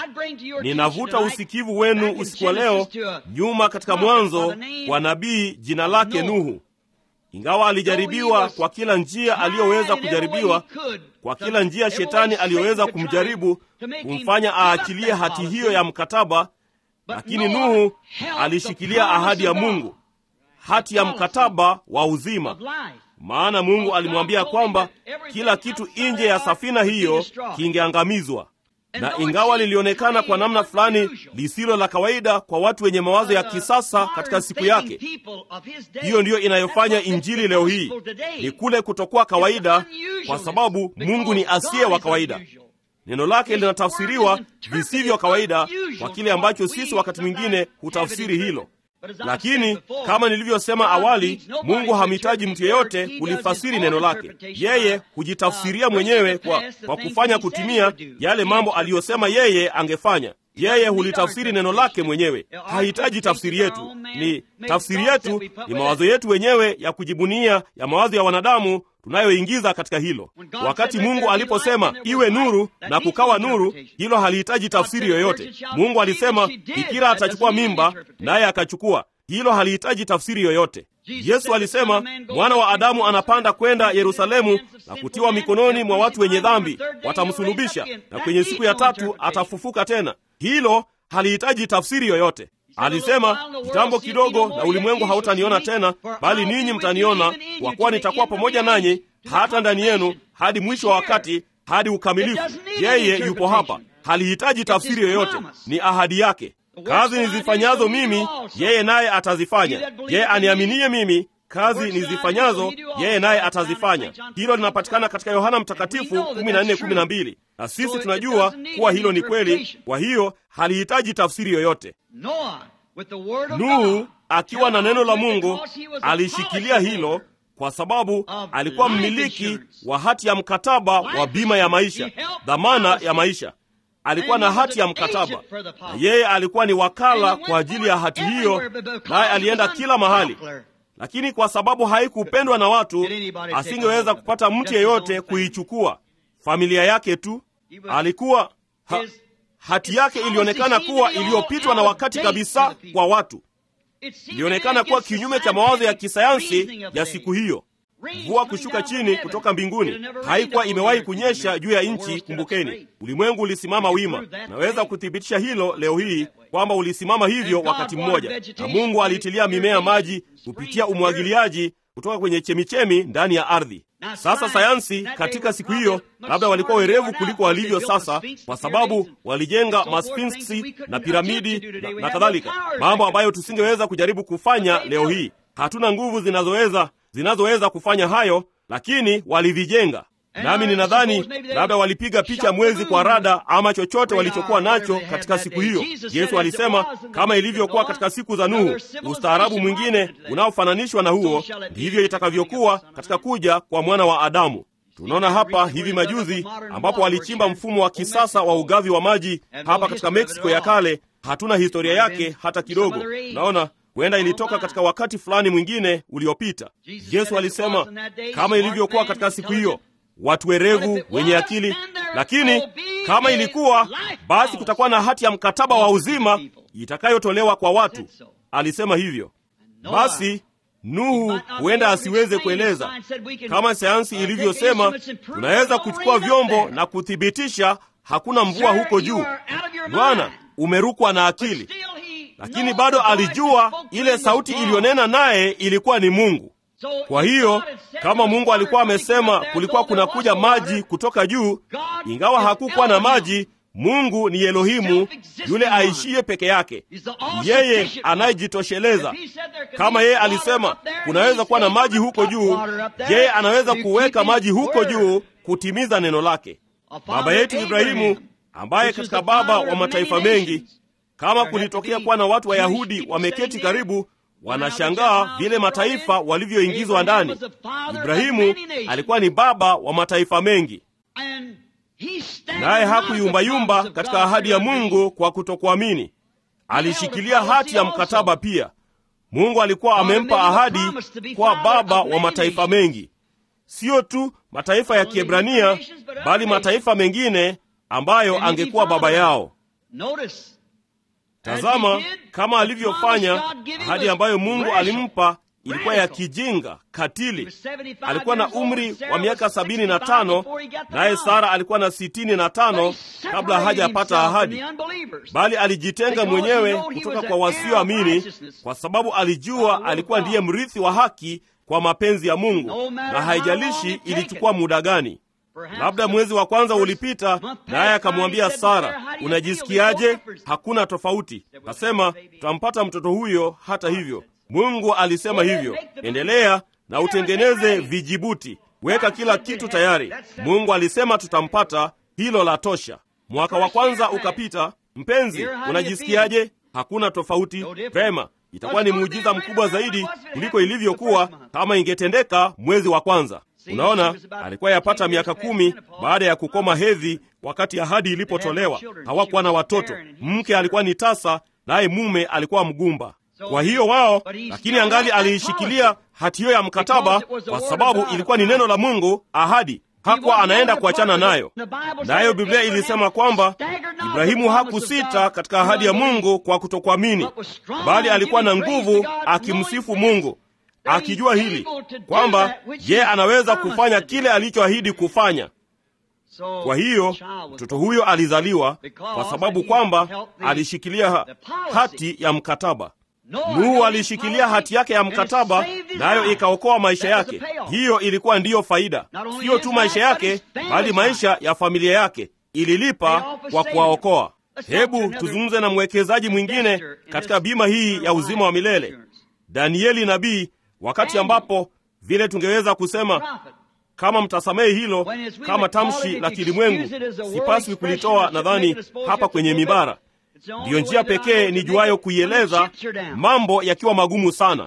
Ninavuta usikivu wenu usiku wa leo nyuma katika Mwanzo wa nabii jina lake Nuhu. Ingawa alijaribiwa kwa kila njia aliyoweza kujaribiwa, kwa kila njia shetani aliyoweza kumjaribu kumfanya aachilie hati hiyo ya mkataba, lakini Nuhu alishikilia ahadi ya Mungu, hati ya mkataba wa uzima. Maana Mungu alimwambia kwamba kila kitu nje ya safina hiyo kingeangamizwa. Na ingawa lilionekana kwa namna fulani lisilo la kawaida kwa watu wenye mawazo ya kisasa katika siku yake, hiyo ndiyo inayofanya Injili leo hii ni kule kutokuwa kawaida, kwa sababu Mungu ni asiye wa kawaida. Neno lake linatafsiriwa visivyo kawaida kwa kile ambacho sisi wakati mwingine hutafsiri hilo. Lakini kama nilivyosema awali, Mungu hamhitaji mtu yeyote kulifasiri neno lake. Yeye hujitafsiria mwenyewe kwa, kwa kufanya kutimia yale mambo aliyosema yeye angefanya. Yeye hulitafsiri neno lake mwenyewe, hahitaji tafsiri yetu. Ni tafsiri yetu ni mawazo yetu wenyewe ya kujibunia ya mawazo ya wanadamu tunayoingiza katika hilo. Wakati Mungu aliposema iwe nuru na kukawa nuru, hilo halihitaji tafsiri yoyote. Mungu alisema bikira atachukua mimba, naye akachukua. Hilo halihitaji tafsiri yoyote. Yesu alisema mwana wa Adamu anapanda kwenda Yerusalemu na kutiwa mikononi mwa watu wenye dhambi, watamsulubisha na kwenye siku ya tatu atafufuka tena. Hilo halihitaji tafsiri yoyote. Alisema kitambo kidogo na ulimwengu hautaniona tena, bali ninyi mtaniona, kwa kuwa nitakuwa pamoja nanyi hata ndani yenu hadi mwisho wa wakati, hadi ukamilifu. Yeye yupo hapa, halihitaji tafsiri yoyote, ni ahadi yake. Kazi nizifanyazo mimi, yeye naye atazifanya. Yeye aniaminie mimi, kazi nizifanyazo yeye naye atazifanya. Hilo linapatikana katika Yohana Mtakatifu 14:12 na sisi tunajua kuwa hilo ni kweli. Kwa hiyo halihitaji tafsiri yoyote. Nuhu akiwa na neno la Mungu alishikilia hilo kwa sababu alikuwa mmiliki wa hati ya mkataba wa bima ya maisha, dhamana ya maisha. Alikuwa na hati ya mkataba, na yeye alikuwa ni wakala kwa ajili ya hati hiyo, naye alienda kila mahali. Lakini kwa sababu haikupendwa na watu, asingeweza kupata mtu yeyote kuichukua, familia yake tu. Alikuwa ha, hati yake ilionekana kuwa iliyopitwa na wakati kabisa kwa watu ilionekana kuwa kinyume cha mawazo ya kisayansi ya siku hiyo. Mvua kushuka chini kutoka mbinguni haikuwa imewahi kunyesha juu ya nchi. Kumbukeni, ulimwengu ulisimama wima. Naweza kuthibitisha hilo leo hii kwamba ulisimama hivyo wakati mmoja, na Mungu alitilia mimea maji kupitia umwagiliaji kutoka kwenye chemichemi ndani ya ardhi. Sasa sayansi katika siku hiyo labda walikuwa werevu kuliko walivyo sasa, kwa sababu walijenga masfinksi na piramidi na, na kadhalika, mambo ambayo tusingeweza kujaribu kufanya leo hii. Hatuna nguvu zinazoweza zinazoweza kufanya hayo, lakini walivijenga. Nami ninadhani labda walipiga picha mwezi kwa rada ama chochote walichokuwa nacho katika siku hiyo. Yesu alisema kama ilivyokuwa katika siku za Nuhu, ustaarabu mwingine unaofananishwa na huo ndivyo itakavyokuwa katika kuja kwa mwana wa Adamu. Tunaona hapa hivi majuzi ambapo walichimba mfumo wa kisasa wa ugavi wa maji hapa katika Meksiko ya kale. Hatuna historia yake hata kidogo. Naona huenda ilitoka katika wakati fulani mwingine uliopita. Yesu alisema kama ilivyokuwa katika siku hiyo watu werevu wenye akili. Lakini kama ilikuwa, basi kutakuwa na hati ya mkataba wa uzima itakayotolewa kwa watu. Alisema hivyo. Basi Nuhu huenda asiweze kueleza kama sayansi ilivyosema. Tunaweza kuchukua vyombo na kuthibitisha hakuna mvua huko juu. Bwana, umerukwa na akili. Lakini bado alijua ile sauti iliyonena naye ilikuwa ni Mungu. Kwa hiyo kama Mungu alikuwa amesema kulikuwa kunakuja maji kutoka juu, ingawa hakukuwa na maji, Mungu ni Elohimu, yule aishiye peke yake, yeye anayejitosheleza. Kama yeye alisema kunaweza kuwa na maji huko juu, yeye anaweza kuweka maji huko juu kutimiza neno lake. Baba yetu Ibrahimu, ambaye katika baba wa mataifa mengi, kama kulitokea kuwa na watu Wayahudi wameketi karibu wanashangaa vile mataifa walivyoingizwa ndani. Ibrahimu alikuwa ni baba wa mataifa mengi, naye hakuyumbayumba katika ahadi ya Mungu kwa kutokuamini. Alishikilia hati ya mkataba pia. Mungu alikuwa amempa ahadi kwa baba wa mataifa mengi, siyo tu mataifa ya Kiebrania, bali mataifa mengine ambayo angekuwa baba yao. Tazama kama alivyofanya. Ahadi ambayo Mungu alimpa ilikuwa ya kijinga, katili. Alikuwa na umri wa miaka sabini na tano naye Sara alikuwa na sitini na tano kabla hajapata ahadi, bali alijitenga mwenyewe kutoka kwa wasioamini kwa sababu alijua alikuwa ndiye mrithi wa haki kwa mapenzi ya Mungu, na haijalishi ilichukua muda gani. Labda mwezi wa kwanza ulipita, naye akamwambia Sara, unajisikiaje? Hakuna tofauti. Kasema tutampata mtoto huyo. Hata hivyo, Mungu alisema hivyo, endelea na utengeneze vijibuti, weka kila kitu tayari. Mungu alisema tutampata, hilo la tosha. Mwaka wa kwanza ukapita. Mpenzi, unajisikiaje? Hakuna tofauti. Vema, itakuwa ni muujiza mkubwa zaidi kuliko ilivyokuwa kama ingetendeka mwezi wa kwanza. Unaona, alikuwa yapata miaka kumi baada ya kukoma hedhi wakati ahadi ilipotolewa. Hawakuwa na watoto, mke alikuwa ni tasa, naye mume alikuwa mgumba. Kwa hiyo wao, lakini angali aliishikilia hati hiyo ya mkataba, kwa sababu ilikuwa ni neno la Mungu, ahadi hakuwa anaenda kuachana nayo. Nayo Biblia ilisema kwamba Ibrahimu hakusita katika ahadi ya Mungu kwa kutokuamini, bali alikuwa na nguvu akimsifu Mungu akijua hili kwamba ye anaweza kufanya kile alichoahidi kufanya. Kwa hiyo mtoto huyo alizaliwa kwa sababu kwamba alishikilia hati ya mkataba. Nuhu alishikilia hati yake ya mkataba, nayo ikaokoa maisha yake. Hiyo ilikuwa ndiyo faida, siyo tu maisha yake, bali maisha ya familia yake. ililipa kwa kuwaokoa. Hebu tuzungumze na mwekezaji mwingine katika bima hii ya uzima wa milele, Danieli nabii, wakati ambapo vile tungeweza kusema kama mtasamehe hilo kama tamshi la kilimwengu, sipaswi kulitoa nadhani hapa kwenye mibara. Ndiyo njia pekee nijuayo kuieleza mambo yakiwa magumu sana.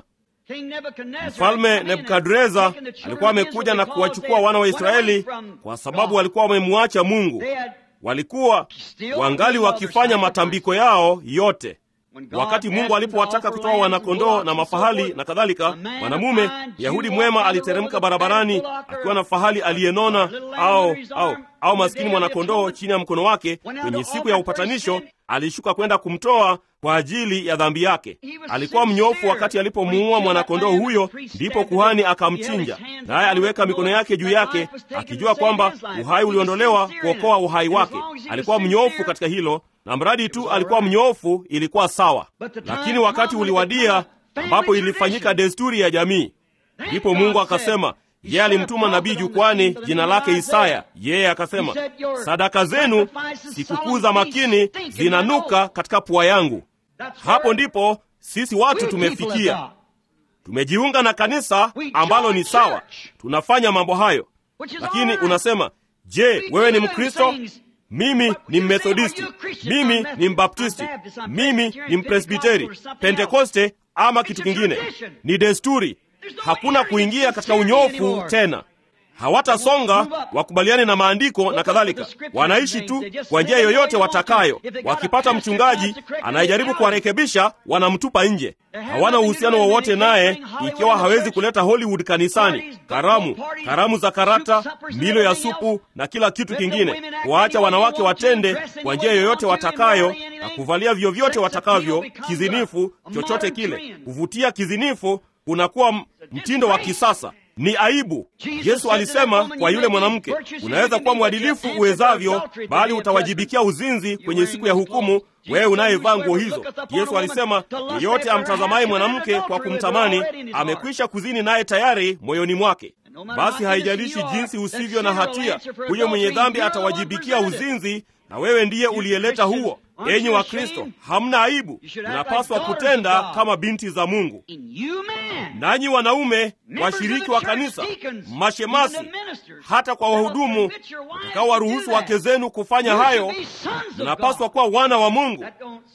Mfalme Nebukadreza alikuwa amekuja na kuwachukua wana wa Israeli kwa sababu walikuwa wamemwacha Mungu. Walikuwa wangali wakifanya matambiko yao yote. Wakati Mungu alipowataka kutoa wanakondoo na mafahali na kadhalika, mwanamume Yahudi mwema aliteremka barabarani akiwa na fahali aliyenona au, au, au maskini mwanakondoo chini ya mkono wake. Kwenye siku ya upatanisho alishuka kwenda kumtoa kwa ajili ya dhambi yake. Alikuwa mnyofu wakati alipomuua mwanakondoo huyo, ndipo kuhani akamchinja, naye aliweka mikono yake juu yake akijua kwamba uhai uliondolewa kuokoa uhai wake. Alikuwa mnyofu katika hilo na mradi tu alikuwa mnyoofu ilikuwa sawa. Lakini wakati uliwadia ambapo ilifanyika desturi ya jamii, ndipo Mungu akasema yeye alimtuma nabii jukwani, jina lake Isaya. Yeye akasema, sadaka zenu sikukuu za makini zinanuka katika pua yangu. Hapo ndipo sisi watu tumefikia. Tumejiunga na kanisa ambalo ni sawa, tunafanya mambo hayo. Lakini unasema, je, wewe ni Mkristo? Mimi ni Mmethodisti, mimi ni Mbaptisti, mimi ni Mpresbiteri, Pentekoste ama kitu kingine. Ni desturi. Hakuna kuingia katika unyofu tena. Hawatasonga wakubaliane na maandiko na kadhalika. Wanaishi tu kwa njia yoyote watakayo. Wakipata mchungaji anayejaribu kuwarekebisha, wanamtupa nje. Hawana uhusiano wowote naye, ikiwa hawezi kuleta Hollywood kanisani, karamu, karamu za karata, milo ya supu na kila kitu kingine, kuwaacha wanawake watende kwa njia yoyote watakayo na kuvalia vyovyote watakavyo, kizinifu, chochote kile. Kuvutia kizinifu kunakuwa mtindo wa kisasa. Ni aibu. Yesu alisema kwa yule mwanamke, unaweza kuwa mwadilifu uwezavyo, bali utawajibikia uzinzi kwenye siku ya hukumu, wewe unayevaa nguo hizo. Yesu alisema, yeyote amtazamaye mwanamke kwa kumtamani amekwisha kuzini naye tayari moyoni mwake. Basi haijalishi jinsi usivyo na hatia, huyo mwenye dhambi atawajibikia uzinzi, na wewe ndiye uliyeleta huo. Enyi wa Kristo, hamna aibu. Mnapaswa kutenda kama binti za Mungu. Nanyi wanaume, washiriki wa kanisa, mashemasi, hata kwa wahudumu utakao waruhusu wake zenu kufanya hayo, mnapaswa kuwa wana wa Mungu.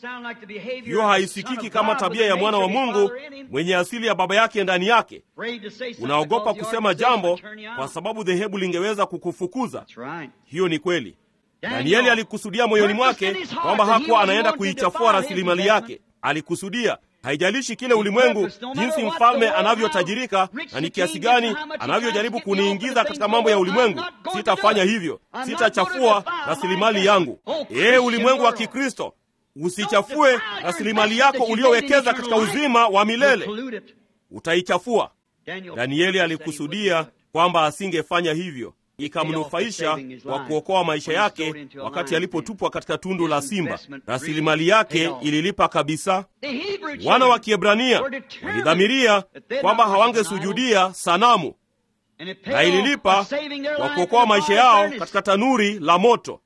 Hiyo haisikiki kama tabia ya mwana wa Mungu mwenye asili ya baba yake ndani yake. Unaogopa kusema jambo kwa sababu dhehebu lingeweza kukufukuza. Hiyo ni kweli. Danieli alikusudia moyoni mwake kwamba hakuwa anaenda kuichafua rasilimali yake. Alikusudia, haijalishi kile ulimwengu, jinsi mfalme anavyotajirika na ni kiasi gani anavyojaribu kuniingiza katika mambo ya ulimwengu, sitafanya hivyo. Sitachafua rasilimali yangu. Ee ulimwengu wa Kikristo, usichafue rasilimali yako uliowekeza katika uzima wa milele, utaichafua. Danieli alikusudia kwamba asingefanya hivyo ikamnufaisha kwa kuokoa maisha yake wakati alipotupwa katika tundu la simba. Rasilimali yake ililipa kabisa. Wana wa Kiebrania walidhamiria kwamba hawangesujudia sanamu, na ililipa kwa kuokoa maisha yao katika tanuri la moto.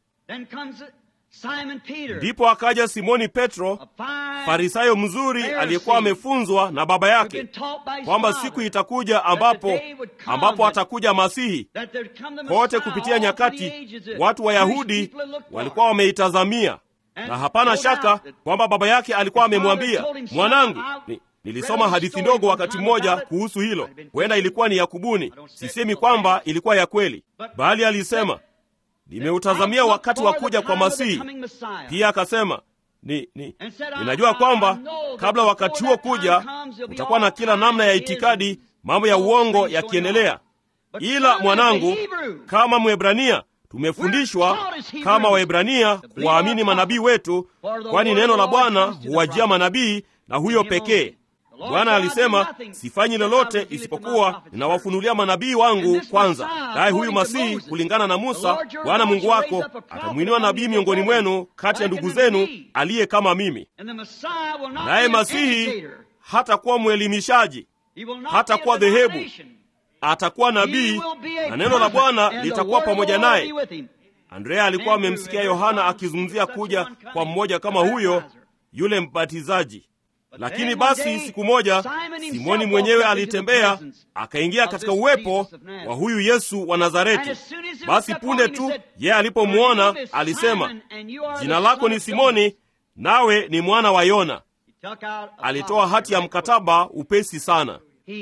Ndipo akaja Simoni Petro, farisayo mzuri aliyekuwa amefunzwa na baba yake kwamba siku itakuja ambapo ambapo atakuja Masihi. Kote kupitia nyakati, watu Wayahudi walikuwa wameitazamia, na hapana shaka kwamba baba yake alikuwa amemwambia, mwanangu, ni, nilisoma hadithi ndogo wakati mmoja kuhusu hilo. Huenda ilikuwa ni ya kubuni, sisemi kwamba ilikuwa ya kweli, bali alisema nimeutazamia wakati wa kuja kwa Masihi. Pia akasema ni, ni, ninajua kwamba kabla wakati huo kuja utakuwa na kila namna ya itikadi, mambo ya uongo yakiendelea. Ila mwanangu, kama Mwebrania tumefundishwa kama Waebrania kuwaamini manabii wetu, kwani neno la Bwana huwajia manabii na huyo pekee. Bwana alisema sifanyi lolote isipokuwa ninawafunulia manabii wangu kwanza. Naye huyu Masihi, kulingana na Musa, Bwana Mungu wako atamwinua nabii miongoni mwenu kati ya ndugu zenu aliye kama mimi. Naye Masihi hatakuwa mwelimishaji, hatakuwa dhehebu, atakuwa nabii, na neno la Bwana litakuwa pamoja naye. Andrea alikuwa amemsikia Yohana akizungumzia kuja kwa mmoja kama huyo, yule mbatizaji. Lakini basi siku moja Simoni mwenyewe alitembea akaingia katika uwepo wa huyu Yesu wa Nazareti. Basi punde tu yeye alipomwona alisema, jina lako ni Simoni, nawe ni mwana wa Yona. Alitoa hati ya mkataba upesi sana.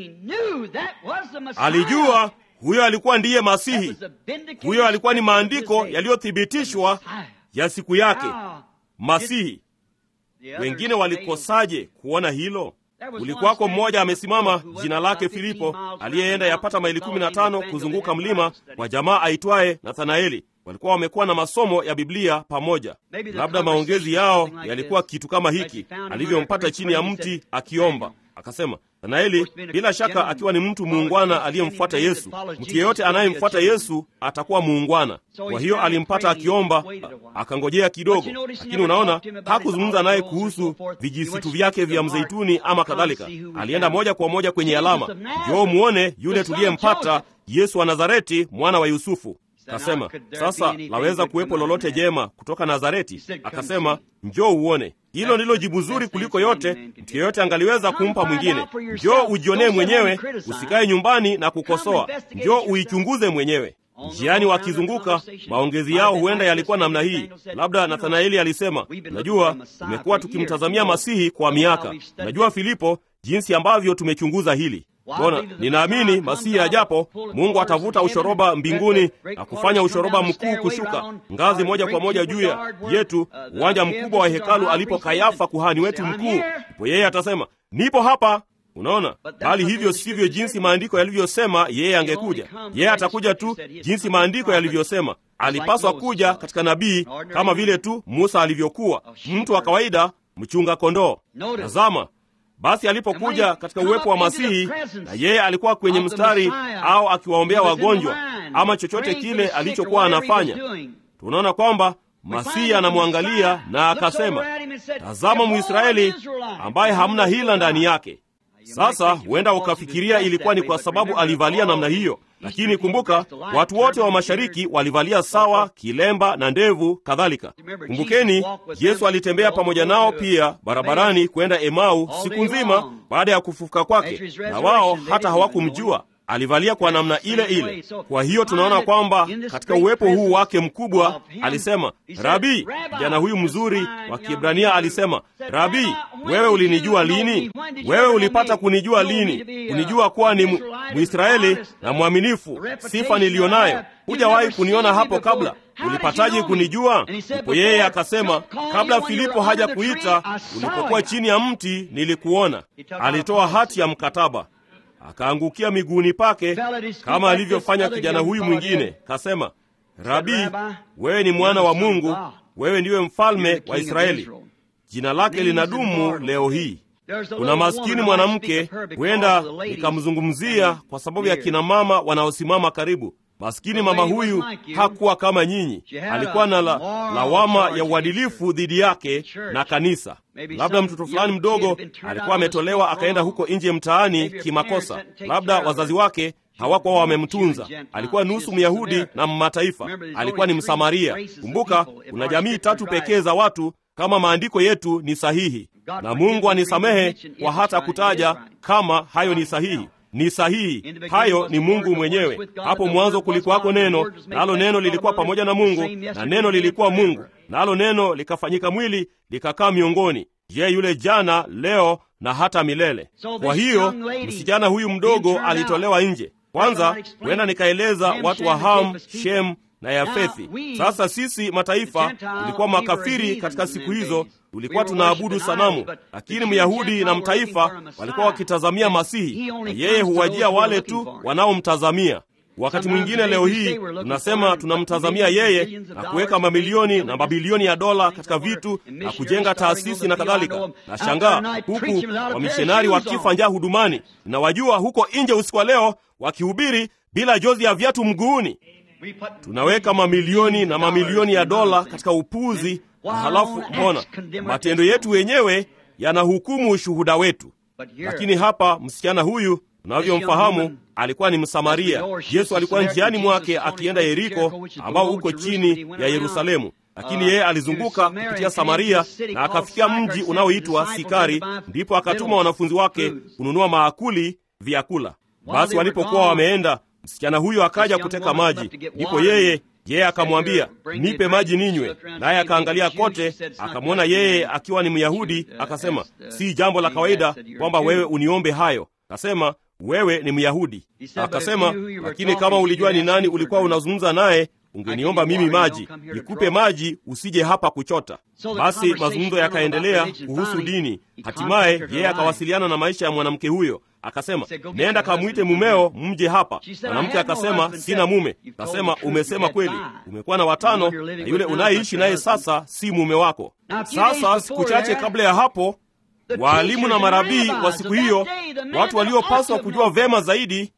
Alijua huyo alikuwa ndiye Masihi. Huyo alikuwa ni maandiko yaliyothibitishwa ya siku yake, Masihi. Wengine walikosaje kuona hilo? Kulikuwako mmoja amesimama, jina lake Filipo, aliyeenda yapata maili kumi na tano kuzunguka mlima kwa jamaa aitwaye Nathanaeli. Walikuwa wamekuwa na masomo ya Biblia pamoja. Labda maongezi yao yalikuwa kitu kama hiki, alivyompata chini ya mti akiomba. Akasema, Nathanaeli, bila shaka akiwa ni mtu muungwana aliyemfuata Yesu. Mtu yeyote anayemfuata Yesu atakuwa muungwana. Kwa hiyo alimpata akiomba, akangojea kidogo, lakini unaona, hakuzungumza naye kuhusu vijisitu vyake vya mzeituni ama kadhalika. Alienda moja kwa moja kwenye alama, njoo muone yule tuliyempata, Yesu wa Nazareti, mwana wa Yusufu. Akasema, sasa laweza kuwepo lolote jema kutoka Nazareti? Akasema, njoo uone. Hilo ndilo jibu zuri kuliko yote mtu yeyote angaliweza kumpa mwingine. Njoo ujionee mwenyewe, usikae nyumbani na kukosoa. Njoo uichunguze mwenyewe. Njiani wakizunguka, maongezi yao huenda yalikuwa namna hii. Labda Nathanaeli alisema, najua tumekuwa tukimtazamia Masihi kwa miaka. Najua Filipo, jinsi ambavyo tumechunguza hili Bona, ninaamini Masihi ajapo, Mungu atavuta ushoroba mbinguni na kufanya ushoroba mkuu kushuka ngazi moja kwa moja juu yetu, uwanja mkubwa wa hekalu alipo Kayafa kuhani wetu mkuu. Ndipo yeye atasema nipo hapa. Unaona, bali hivyo sivyo jinsi maandiko yalivyosema yeye angekuja. Yeye atakuja tu jinsi maandiko yalivyosema. Alipaswa kuja katika nabii, kama vile tu Musa alivyokuwa mtu wa kawaida, mchunga kondoo. Tazama basi alipokuja katika uwepo wa Masihi, na yeye alikuwa kwenye mstari au akiwaombea wagonjwa ama chochote kile alichokuwa anafanya, tunaona kwamba Masihi anamwangalia na akasema, tazama Mwisraeli ambaye hamna hila ndani yake. Sasa huenda ukafikiria ilikuwa ni kwa sababu alivalia namna hiyo, lakini kumbuka, watu wote wa mashariki walivalia sawa, kilemba na ndevu kadhalika. Kumbukeni, Yesu alitembea pamoja nao pia barabarani kwenda Emau siku nzima baada ya kufufuka kwake, na wao hata hawakumjua alivalia kwa namna ile ile. Kwa hiyo tunaona kwamba katika uwepo huu wake mkubwa alisema, Rabi. Kijana huyu mzuri wa Kiebrania alisema, Rabi, wewe ulinijua lini? Wewe ulipata kunijua lini? Kunijua kuwa ni Mwisraeli na mwaminifu, sifa niliyo nayo. Hujawahi kuniona hapo kabla, ulipataje kunijua? Ndipo yeye akasema, kabla Filipo haja kuita, ulipokuwa chini ya mti nilikuona. Alitoa hati ya mkataba akaangukia miguuni pake kama alivyofanya kijana huyu mwingine, kasema, Rabi, wewe ni mwana wa Mungu, wewe ndiwe mfalme wa Israeli. Jina lake linadumu leo hii. Kuna maskini mwanamke, huenda nikamzungumzia kwa sababu ya kina mama wanaosimama karibu. Maskini mama huyu hakuwa kama nyinyi, alikuwa na la, lawama ya uadilifu dhidi yake na kanisa. Labda mtoto fulani mdogo alikuwa ametolewa akaenda huko nje mtaani kimakosa, labda wazazi wake hawakuwa wamemtunza. Alikuwa nusu Myahudi na mmataifa, alikuwa ni Msamaria. Kumbuka, kuna jamii tatu pekee za watu kama maandiko yetu ni sahihi, na Mungu anisamehe kwa hata kutaja kama hayo ni sahihi ni sahihi. Hayo ni Mungu mwenyewe. Hapo mwanzo kulikuwako neno, nalo neno lilikuwa pamoja na Mungu, na neno lilikuwa Mungu, nalo neno likafanyika mwili likakaa miongoni. Je, yule jana, leo na hata milele. Kwa hiyo msichana huyu mdogo alitolewa nje. Kwanza huenda nikaeleza watu wa Ham, Shem na Yafethi. Sasa sisi mataifa tulikuwa makafiri katika siku hizo, tulikuwa tunaabudu sanamu, lakini Myahudi na mtaifa walikuwa wakitazamia Masihi, na yeye huwajia wale tu wanaomtazamia. Wakati mwingine leo hii tunasema tunamtazamia yeye na kuweka mamilioni na mabilioni ya dola katika vitu na kujenga taasisi na kadhalika. Na shangaa huku wamishonari wakifa njaa hudumani, na wajua huko nje usiku wa leo wakihubiri bila jozi ya viatu mguuni. Tunaweka mamilioni na mamilioni ya dola katika upuzi, na halafu mbona matendo yetu wenyewe yanahukumu ushuhuda wetu. Lakini hapa msichana huyu Tunavyomfahamu alikuwa ni Msamaria. Yesu alikuwa njiani mwake akienda Yeriko, ambao uko chini ya Yerusalemu, lakini yeye alizunguka kupitia Samaria na akafikia mji unaoitwa Sikari. Ndipo akatuma wanafunzi wake kununua maakuli, vyakula. Basi walipokuwa wameenda, msichana huyo akaja kuteka maji. Ndipo yeye yeye akamwambia, nipe maji ninywe. Naye akaangalia kote, akamwona yeye akiwa ni Myahudi, akasema, si jambo la kawaida kwamba wewe uniombe hayo. Akasema, wewe ni Myahudi. Akasema, lakini kama ulijua ni nani ulikuwa unazungumza naye ungeniomba mimi maji, nikupe maji, usije hapa kuchota. Basi mazungumzo yakaendelea kuhusu dini. Hatimaye yeye akawasiliana na maisha ya mwanamke huyo, akasema, nenda kamwite mumeo mje hapa. Mwanamke akasema, sina mume. Akasema, umesema kweli, umekuwa na watano, na yule unayeishi naye sasa si mume wako. Sasa siku chache kabla ya hapo, waalimu na marabii wa siku hiyo, watu waliopaswa kujua vema zaidi,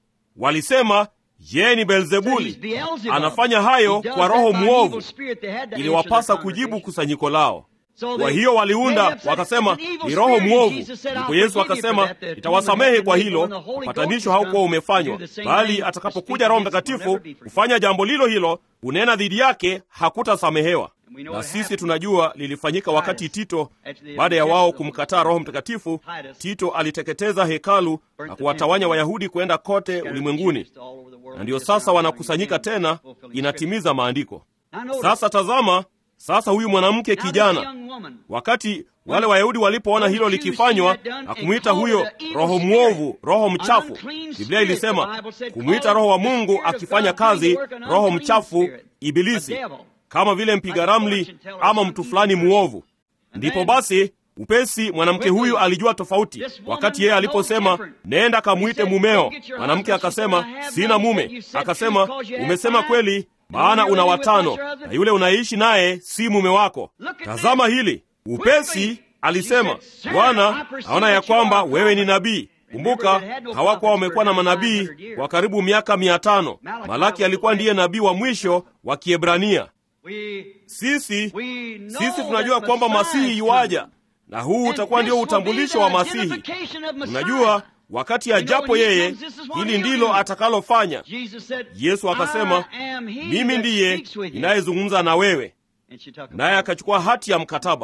walisema yeye ni Beelzebuli, anafanya hayo kwa roho mwovu. Iliwapasa kujibu kusanyiko lao. Kwa hiyo waliunda wakasema, ni roho mwovu. Ndipo Yesu akasema, nitawasamehe kwa hilo, upatanisho haukuwa umefanywa, bali atakapokuja Roho Mtakatifu kufanya jambo lilo hilo, unena dhidi yake, hakutasamehewa. Na sisi tunajua lilifanyika wakati Tito, baada ya wao kumkataa Roho Mtakatifu, Tito aliteketeza hekalu na kuwatawanya Wayahudi kwenda kote ulimwenguni, na ndiyo sasa wanakusanyika tena, inatimiza maandiko. Sasa tazama, sasa huyu mwanamke kijana, wakati wale Wayahudi walipoona hilo likifanywa na kumwita huyo roho mwovu, roho mchafu, Biblia ilisema kumwita roho wa Mungu akifanya kazi, roho mchafu, Ibilisi, kama vile mpiga ramli ama mtu fulani mwovu. Ndipo basi upesi mwanamke huyu alijua tofauti. Wakati yeye aliposema nenda kamwite mumeo, mwanamke akasema sina mume. Akasema umesema kweli, maana una watano na yule unaishi naye si mume wako. Tazama hili. Upesi alisema, Bwana, naona ya kwamba wewe ni nabii. Kumbuka, hawakuwa wamekuwa na manabii kwa karibu miaka mia tano. Malaki alikuwa ndiye nabii wa mwisho wa Kiebrania. Sisi sisi tunajua kwamba Masihi yuaja na huu utakuwa ndio utambulisho wa Masihi. Unajua, wakati ajapo yeye, hili ndilo atakalofanya. Yesu akasema, mimi ndiye ninayezungumza na wewe, naye akachukua hati ya mkataba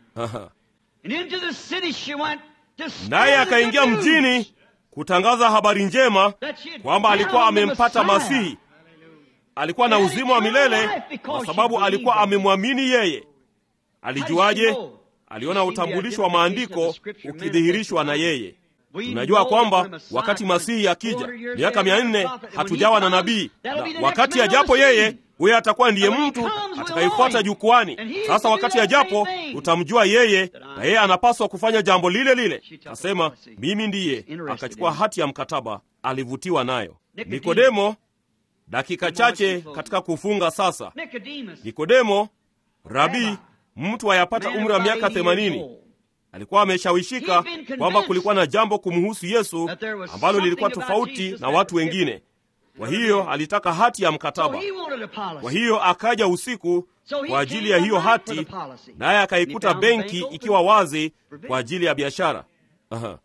naye akaingia mjini kutangaza habari njema kwamba alikuwa amempata Masihi. Alikuwa na uzima wa milele kwa sababu alikuwa amemwamini yeye. Alijuaje? Aliona utambulisho wa maandiko ukidhihirishwa na yeye. Tunajua kwamba wakati Masihi akija, miaka mia nne hatujawa na nabii, na wakati ajapo yeye, huye atakuwa ndiye mtu atakayefuata jukwani. Sasa wakati ajapo, utamjua yeye, na yeye anapaswa kufanya jambo lile lile. Kasema, mimi ndiye. Akachukua hati ya mkataba, alivutiwa nayo. Nikodemo, dakika chache katika kufunga sasa. Nikodemo, rabii mtu ayapata umri wa miaka themanini alikuwa ameshawishika kwamba kulikuwa na jambo kumhusu Yesu ambalo lilikuwa tofauti na watu wengine. Kwa hiyo alitaka hati ya mkataba. Kwa hiyo akaja usiku kwa ajili ya hiyo hati, naye akaikuta benki ikiwa wazi kwa ajili ya biashara. Aha.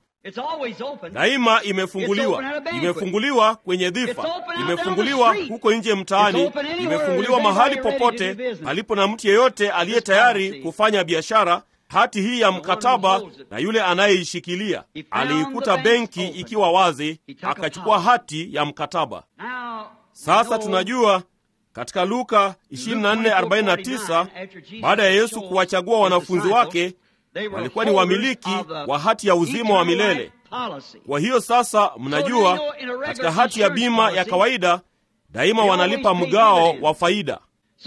Daima imefunguliwa, imefunguliwa kwenye dhifa, imefunguliwa huko nje mtaani, imefunguliwa mahali popote palipo na mtu yeyote aliye tayari kufanya biashara. Hati hii ya mkataba na yule anayeishikilia aliikuta benki ikiwa wazi, akachukua hati ya mkataba. Sasa tunajua katika Luka 24:49 baada ya Yesu kuwachagua wanafunzi wake walikuwa ni wamiliki wa hati ya uzima wa milele. Kwa hiyo sasa, mnajua katika hati ya bima ya kawaida daima wanalipa mgao wa faida.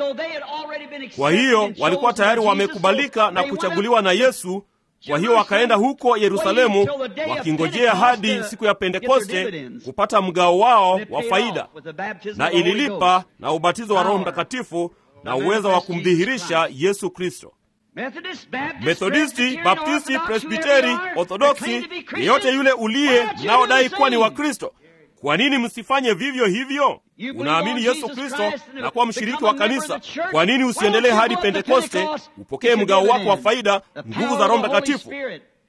Kwa hiyo walikuwa tayari wamekubalika na kuchaguliwa na Yesu. Kwa hiyo wakaenda huko Yerusalemu wakingojea hadi siku ya Pentekoste kupata mgao wao wa faida, na ililipa na ubatizo wa Roho Mtakatifu na uwezo wa kumdhihirisha Yesu Kristo. Methodisti, Baptisti, Presbiteri, Orthodoksi, yeyote yule uliye mnaodai kuwa ni Wakristo, kwa nini msifanye vivyo hivyo? Unaamini Yesu Kristo na kuwa mshiriki wa kanisa, kwa nini usiendelee hadi Pentekoste upokee mgao wako wa faida, nguvu za Roho Mtakatifu?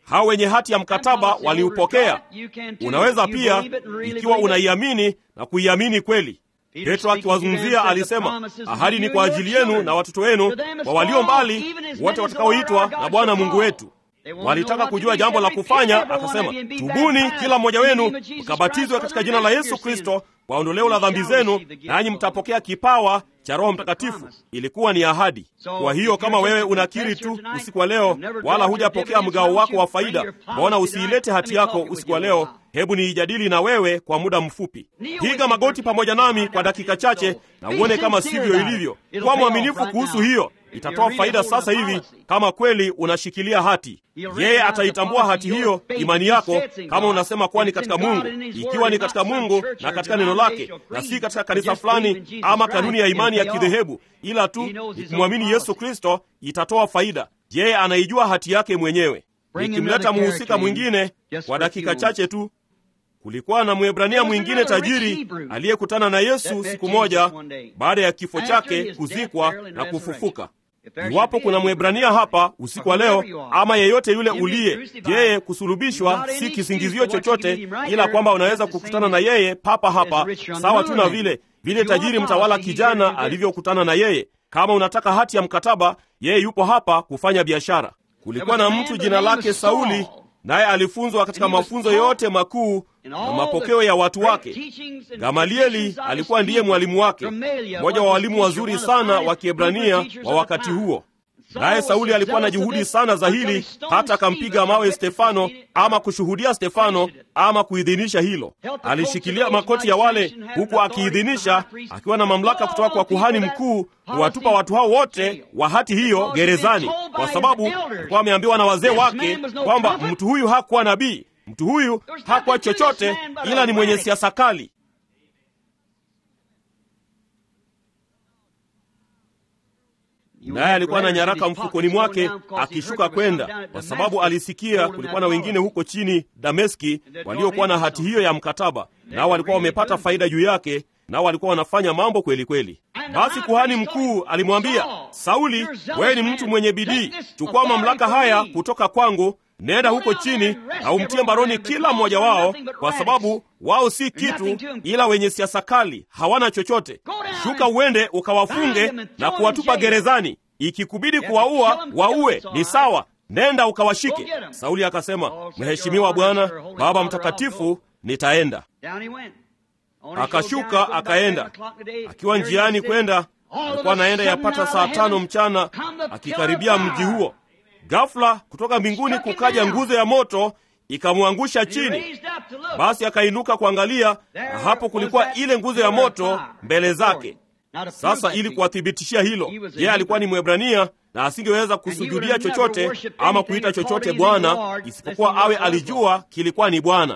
hao wenye hati ya mkataba waliupokea. Unaweza pia, ikiwa unaiamini na kuiamini kweli. Petro akiwazungumzia alisema, ahadi ni kwa ajili yenu na watoto wenu, kwa walio mbali, wote watakaoitwa na Bwana Mungu wetu. Walitaka kujua jambo la kufanya, akasema, tubuni kila mmoja wenu mkabatizwe katika jina la Yesu Kristo kwa ondoleo la dhambi zenu, nanyi mtapokea kipawa cha Roho Mtakatifu. Ilikuwa ni ahadi. Kwa hiyo kama wewe unakiri tu usiku wa leo, wala hujapokea mgao wako wa faida, mbona usiilete hati yako usiku wa leo? Hebu niijadili na wewe kwa muda mfupi. Piga magoti pamoja nami kwa dakika chache na uone kama sivyo ilivyo. Kuwa mwaminifu kuhusu hiyo, itatoa faida sasa hivi kama kweli unashikilia hati. Yeye ataitambua hati hiyo, imani yako, kama unasema kuwa ni katika Mungu, ikiwa ni katika Mungu na katika neno lake, na si katika kanisa fulani ama kanuni ya imani ya kidhehebu, ila tu ni kumwamini Yesu Kristo, itatoa faida. Yeye anaijua hati yake mwenyewe. Nikimleta muhusika mwingine kwa dakika chache tu, kulikuwa na Mwebrania mwingine tajiri aliyekutana na Yesu siku moja baada ya kifo chake, kuzikwa na kufufuka. Iwapo kuna Mwebrania hapa usiku wa leo, ama yeyote yule uliye, yeye kusulubishwa si kisingizio chochote, ila kwamba unaweza kukutana na yeye papa hapa, sawa tu na vile vile tajiri mtawala kijana alivyokutana na yeye. Kama unataka hati ya mkataba, yeye yupo hapa kufanya biashara. Kulikuwa na mtu jina lake Sauli, naye alifunzwa katika mafunzo yote makuu na mapokeo ya watu wake. Gamalieli alikuwa ndiye mwalimu wake, mmoja wa walimu wazuri sana wa Kiebrania wa wakati huo. Naye Sauli alikuwa na juhudi sana za hili, hata akampiga mawe Stefano, ama kushuhudia Stefano, ama kuidhinisha hilo. Alishikilia makoti ya wale, huku akiidhinisha, akiwa na mamlaka kutoka kwa kuhani mkuu kuwatupa watu hao wote wa hati hiyo gerezani, kwa sababu alikuwa ameambiwa na wazee wake kwamba mtu huyu hakuwa nabii, mtu huyu hakuwa chochote, ila ni mwenye siasa kali. naye alikuwa na nyaraka mfukoni mwake akishuka kwenda, kwa sababu alisikia kulikuwa na wengine huko chini Dameski waliokuwa na hati hiyo ya mkataba, nao walikuwa wamepata faida juu yake, nao walikuwa wanafanya mambo kweli kweli. Basi kuhani mkuu alimwambia Sauli, wewe ni mtu mwenye bidii, chukua mamlaka haya kutoka kwangu, nenda huko chini na umtie mbaroni kila mmoja wao, kwa sababu wao si kitu ila wenye siasa kali, hawana chochote. Shuka uende ukawafunge na kuwatupa gerezani, ikikubidi kuwaua waue, ni sawa. Nenda ukawashike. Sauli akasema, Mheshimiwa Bwana Baba Mtakatifu, nitaenda. Akashuka akaenda. Akiwa njiani kwenda, alikuwa anaenda yapata saa tano mchana, akikaribia mji huo Ghafla kutoka mbinguni kukaja nguzo ya moto ikamwangusha chini. Basi akainuka kuangalia, na hapo kulikuwa ile nguzo ya moto mbele zake. Sasa ili kuwathibitishia hilo, yeye alikuwa ni Mwebrania na asingeweza kusujudia chochote ama kuita chochote Bwana isipokuwa awe alijua kilikuwa ni Bwana.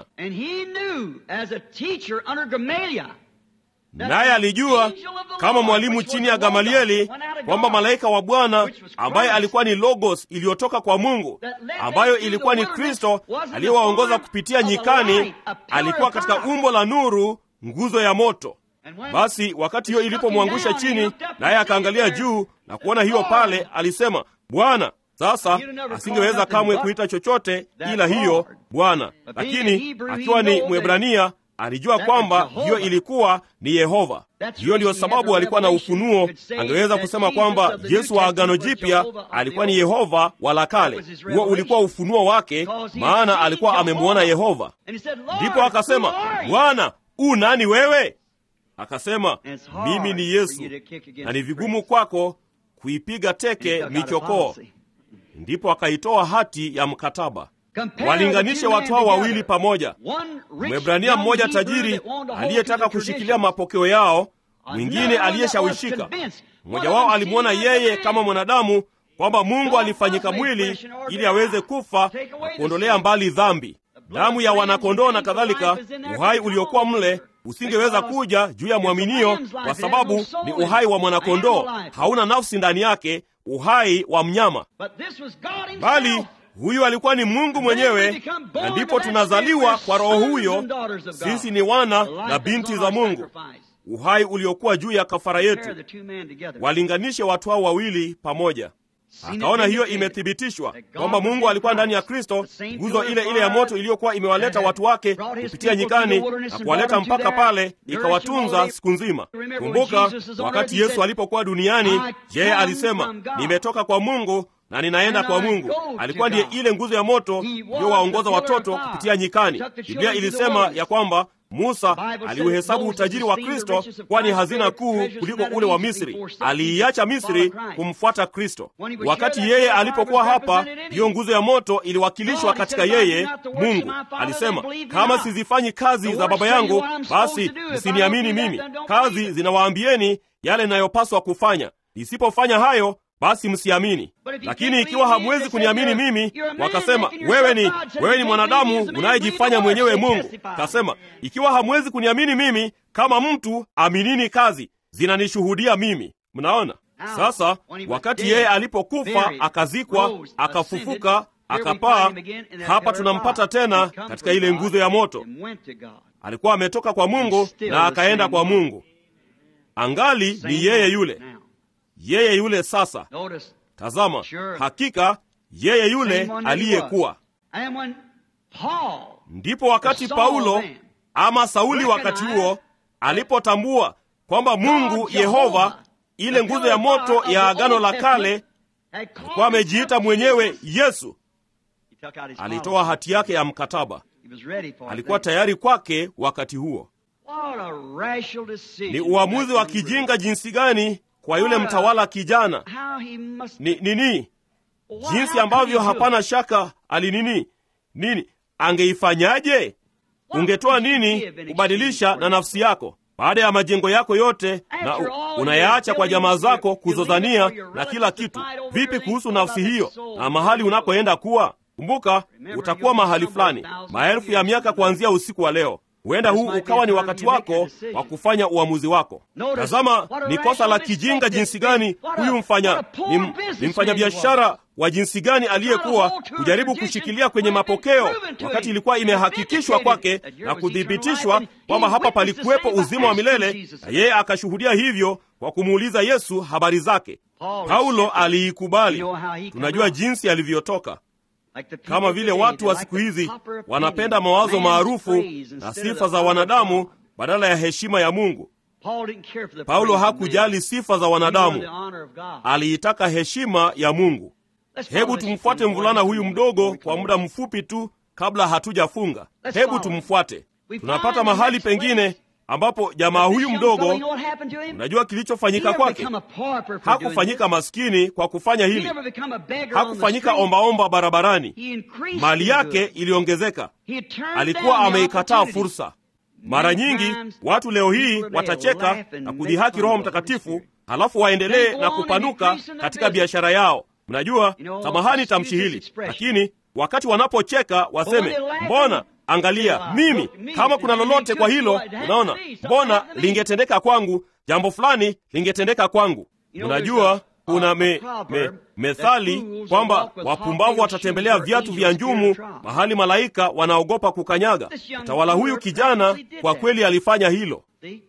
Naye alijua kama mwalimu chini ya Gamalieli kwamba malaika wa Bwana ambaye alikuwa ni Logos iliyotoka kwa Mungu, ambayo ilikuwa ni Kristo aliyewaongoza kupitia nyikani, alikuwa katika umbo la nuru, nguzo ya moto. Basi wakati hiyo ilipomwangusha chini, naye akaangalia juu na kuona hiyo pale, alisema, Bwana. Sasa asingeweza kamwe kuita chochote ila hiyo Bwana, lakini akiwa ni Mwebrania alijua kwamba hiyo ilikuwa ni Yehova. Hiyo ndiyo sababu alikuwa na ufunuo. Angeweza kusema kwamba Yesu wa Agano Jipya alikuwa ni Yehova wa la kale. Huo ulikuwa ufunuo wake, maana alikuwa amemwona Yehova. Ndipo akasema, Bwana, u nani wewe? Akasema, mimi ni Yesu, na ni vigumu kwako kuipiga teke michokoo. Ndipo akaitoa hati ya mkataba. Walinganishe watu hao wawili pamoja, Mwebrania mmoja tajiri aliyetaka kushikilia mapokeo yao, mwingine aliyeshawishika. Mmoja wao alimwona yeye kama mwanadamu, kwamba Mungu alifanyika mwili ili aweze kufa na kuondolea mbali dhambi, damu ya wanakondoo na kadhalika. Uhai uliokuwa mle usingeweza kuja juu ya mwaminio, kwa sababu ni uhai wa mwanakondoo, hauna nafsi ndani yake, uhai wa mnyama, bali huyu alikuwa ni Mungu mwenyewe, na ndipo tunazaliwa kwa Roho huyo. Sisi ni wana na binti za Mungu, uhai uliokuwa juu ya kafara yetu. Walinganishe watu hao wawili pamoja. akaona hiyo imethibitishwa kwamba Mungu alikuwa ndani ya Kristo, nguzo ile ile ya moto iliyokuwa imewaleta watu wake kupitia nyikani na kuwaleta mpaka pale, ikawatunza siku nzima. Kumbuka wakati Yesu alipokuwa duniani, yeye alisema, nimetoka kwa Mungu na ninaenda kwa Mungu. Alikuwa ndiye ile nguzo ya moto iliyowaongoza watoto kupitia nyikani. Biblia ilisema ya kwamba Musa aliuhesabu utajiri wa Kristo kuwa ni hazina kuu kuliko ule wa Misri. Aliiacha Misri kumfuata Kristo. Wakati yeye alipokuwa hapa, hiyo nguzo ya moto iliwakilishwa katika yeye. Mungu alisema, kama sizifanyi kazi za Baba yangu, basi msiniamini mimi. Kazi zinawaambieni yale inayopaswa kufanya. Nisipofanya hayo basi msiamini. Lakini ikiwa hamwezi kuniamini mimi, wakasema wewe ni wewe ni mwanadamu unayejifanya mwenyewe Mungu. Kasema ikiwa hamwezi kuniamini mimi kama mtu, aminini kazi zinanishuhudia mimi. Mnaona sasa, wakati yeye alipokufa akazikwa, akafufuka, akapaa, hapa tunampata tena katika ile nguzo ya moto. Alikuwa ametoka kwa Mungu na akaenda kwa Mungu, angali ni yeye yule yeye yule sasa. Tazama, hakika yeye yule aliyekuwa. Ndipo wakati Paulo ama Sauli wakati huo alipotambua kwamba Mungu Yehova, ile nguzo ya moto ya Agano la Kale, alikuwa amejiita mwenyewe Yesu, alitoa hati yake ya mkataba. Alikuwa tayari kwake wakati huo. Ni uamuzi wa kijinga jinsi gani kwa yule mtawala kijana ni nini, jinsi ambavyo hapana shaka alinini nini, angeifanyaje? Ungetoa nini kubadilisha na nafsi yako baada ya majengo yako yote na unayaacha kwa jamaa zako kuzozania na kila kitu? Vipi kuhusu nafsi hiyo na mahali unapoenda kuwa? Kumbuka, utakuwa mahali fulani maelfu ya miaka kuanzia usiku wa leo. Huenda huu ukawa ni wakati wako wa kufanya uamuzi wako. Tazama, ni kosa la kijinga jinsi gani huyu mfanya ni, ni mfanyabiashara wa jinsi gani aliyekuwa kujaribu kushikilia kwenye mapokeo, wakati ilikuwa imehakikishwa kwake na kuthibitishwa kwamba hapa palikuwepo uzima wa milele, na yeye akashuhudia hivyo kwa kumuuliza Yesu habari zake. Paulo aliikubali. Tunajua jinsi alivyotoka kama vile watu wa siku hizi wanapenda mawazo maarufu na sifa za wanadamu badala ya heshima ya Mungu. Paulo hakujali sifa za wanadamu, aliitaka heshima ya Mungu. Hebu tumfuate mvulana huyu mdogo kwa muda mfupi tu kabla hatujafunga. Hebu tumfuate. Tunapata mahali pengine ambapo jamaa huyu mdogo, unajua kilichofanyika kwake? Hakufanyika maskini kwa kufanya hili, hakufanyika ombaomba barabarani. Mali yake iliongezeka, alikuwa ameikataa fursa. Mara nyingi watu leo hii watacheka na kudhihaki Roho Mtakatifu, halafu waendelee na kupanuka katika biashara yao. Mnajua, samahani tamshi hili, lakini wakati wanapocheka waseme mbona Angalia, mimi kama kuna lolote kwa hilo, unaona, mbona lingetendeka kwangu, jambo fulani lingetendeka kwangu. Unajua, kuna me, me, methali kwamba wapumbavu watatembelea viatu vya njumu mahali malaika wanaogopa kukanyaga. Mtawala huyu kijana kwa kweli alifanya hilo.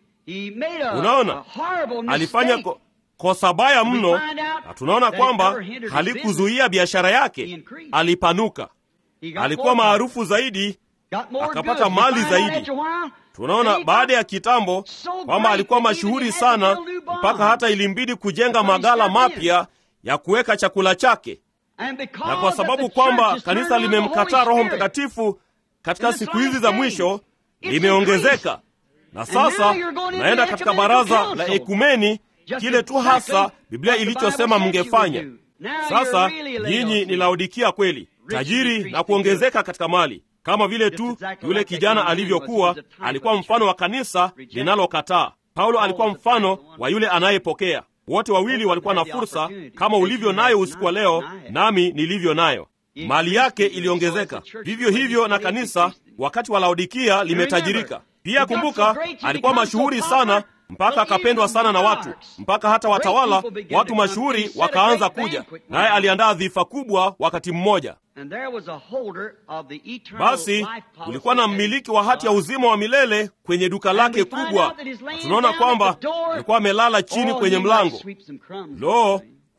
Unaona, alifanya ko, kosa baya mno, na tunaona kwamba halikuzuia biashara yake, alipanuka, alikuwa maarufu zaidi akapata mali zaidi. Tunaona baada ya kitambo kwamba alikuwa mashuhuri sana mpaka hata ilimbidi kujenga magala mapya ya kuweka chakula chake, na kwa sababu kwamba kanisa limemkataa Roho Mtakatifu katika siku hizi za mwisho limeongezeka, na sasa naenda katika baraza la ekumeni, kile tu hasa Biblia ilichosema mngefanya. Sasa nyinyi ni Laodikia kweli, tajiri na kuongezeka katika mali kama vile tu yule kijana alivyokuwa, alikuwa mfano wa kanisa linalokataa. Paulo alikuwa mfano wa yule anayepokea. Wote wawili walikuwa na fursa kama ulivyo nayo usiku wa leo, nami nilivyo nayo. Mali yake iliongezeka, vivyo hivyo na kanisa wakati wa Laodikia limetajirika pia. Kumbuka, alikuwa mashuhuri sana mpaka akapendwa sana na watu, mpaka hata watawala, watu mashuhuri wakaanza kuja naye. Aliandaa dhifa kubwa wakati mmoja. Basi kulikuwa na mmiliki wa hati ya uzima wa milele kwenye duka lake kubwa. Tunaona kwamba alikuwa amelala chini kwenye mlango. Lo,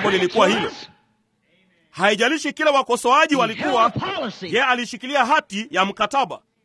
jambo lilikuwa hilo. Haijalishi kila wakosoaji walikuwa, ye alishikilia hati ya mkataba.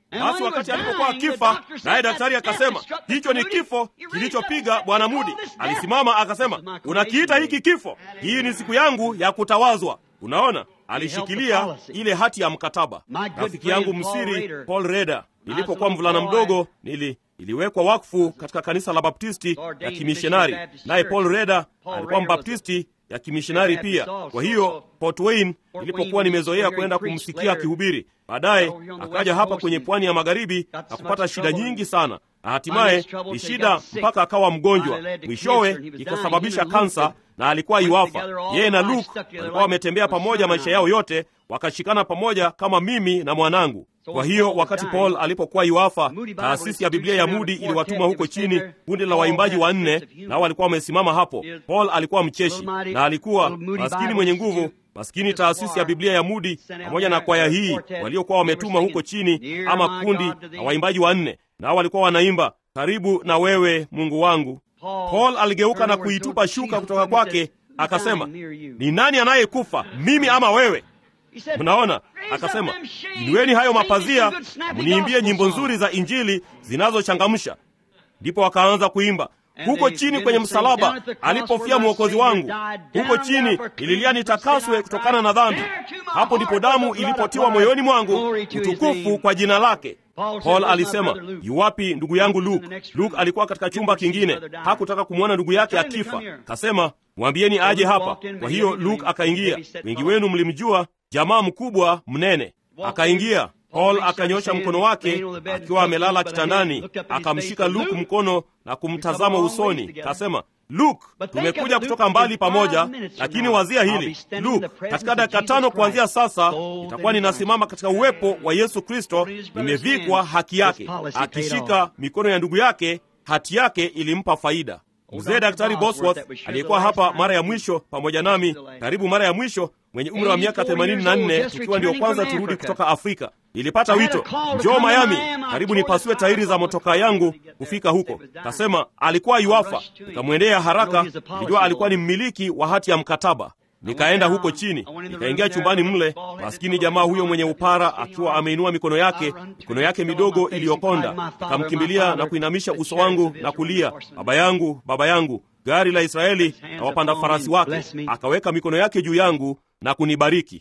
Basi wakati alipokuwa akifa, naye daktari akasema, hicho ni kifo kilichopiga bwana Mudi. Alisimama akasema, unakiita hiki kifo? Hii ni siku yangu ya kutawazwa. Unaona, alishikilia ile hati ya mkataba. Rafiki yangu msiri Paul Reda, nilipokuwa mvulana mdogo, nili iliwekwa wakfu katika kanisa la Baptisti ya kimishonari, naye Paul Reda alikuwa mbaptisti ya kimishonari pia. Kwa hiyo Port Wayne, nilipokuwa nimezoea kwenda kumsikia akihubiri, baadaye akaja hapa kwenye pwani ya magharibi na kupata shida nyingi sana, na hatimaye ni shida mpaka akawa mgonjwa, mwishowe ikasababisha kansa na alikuwa iwafa. Yeye na Luke walikuwa wametembea pamoja maisha yao yote, wakashikana pamoja kama mimi na mwanangu. Kwa hiyo wakati Paul alipokuwa iwafa, taasisi ya Biblia ya Mudi iliwatuma huko chini kundi la waimbaji wanne, nao walikuwa wamesimama hapo. Paul alikuwa mcheshi na alikuwa maskini mwenye nguvu. Maskini taasisi ya Biblia ya Mudi pamoja na kwaya hii waliokuwa wametuma huko chini, ama kundi la waimbaji wanne, nao walikuwa wanaimba karibu na wewe Mungu wangu. Paul aligeuka na kuitupa shuka kutoka kwake, akasema, ni nani anayekufa, mimi ama wewe? Mnaona, akasema inueni hayo mapazia, mniimbie nyimbo nzuri za Injili zinazochangamsha. Ndipo wakaanza kuimba huko chini kwenye msalaba alipofia mwokozi wangu, huko chini nililia nitakaswe kutokana na dhambi. Hapo ndipo damu ilipotiwa moyoni mwangu, utukufu kwa jina lake. Paul alisema, yuwapi ndugu yangu Luke? Luke alikuwa katika chumba kingine, hakutaka kumwona ndugu yake akifa. Kasema, mwambieni aje hapa. Kwa hiyo Luke akaingia. Wengi wenu mlimjua, jamaa mkubwa mnene. Akaingia. Paul akanyosha mkono wake akiwa amelala kitandani, akamshika Luke mkono na kumtazama usoni, kasema, Luke, tumekuja kutoka mbali pamoja, lakini wazia hili Luke, katika dakika tano kuanzia sasa itakuwa ninasimama katika uwepo wa Yesu Kristo, nimevikwa haki yake. Akishika mikono ya ndugu yake, hati yake ilimpa faida. Mzee Daktari Bosworth aliyekuwa hapa mara ya mwisho pamoja nami, karibu mara ya mwisho, mwenye umri wa miaka 84, tukiwa ndio kwanza turudi kutoka Afrika. Nilipata wito, njoo Miami, karibu nipasue tairi za motokaa yangu kufika huko. Kasema alikuwa iwafa. Nikamwendea haraka, nilijua alikuwa ni mmiliki wa hati ya mkataba. Nikaenda huko chini, nikaingia chumbani mle, maskini jamaa huyo mwenye upara akiwa ameinua mikono yake, mikono yake midogo iliyokonda. Nikamkimbilia na kuinamisha uso wangu na kulia, baba yangu, baba yangu, gari la Israeli na wapanda farasi wake. Akaweka mikono yake juu yangu na kunibariki.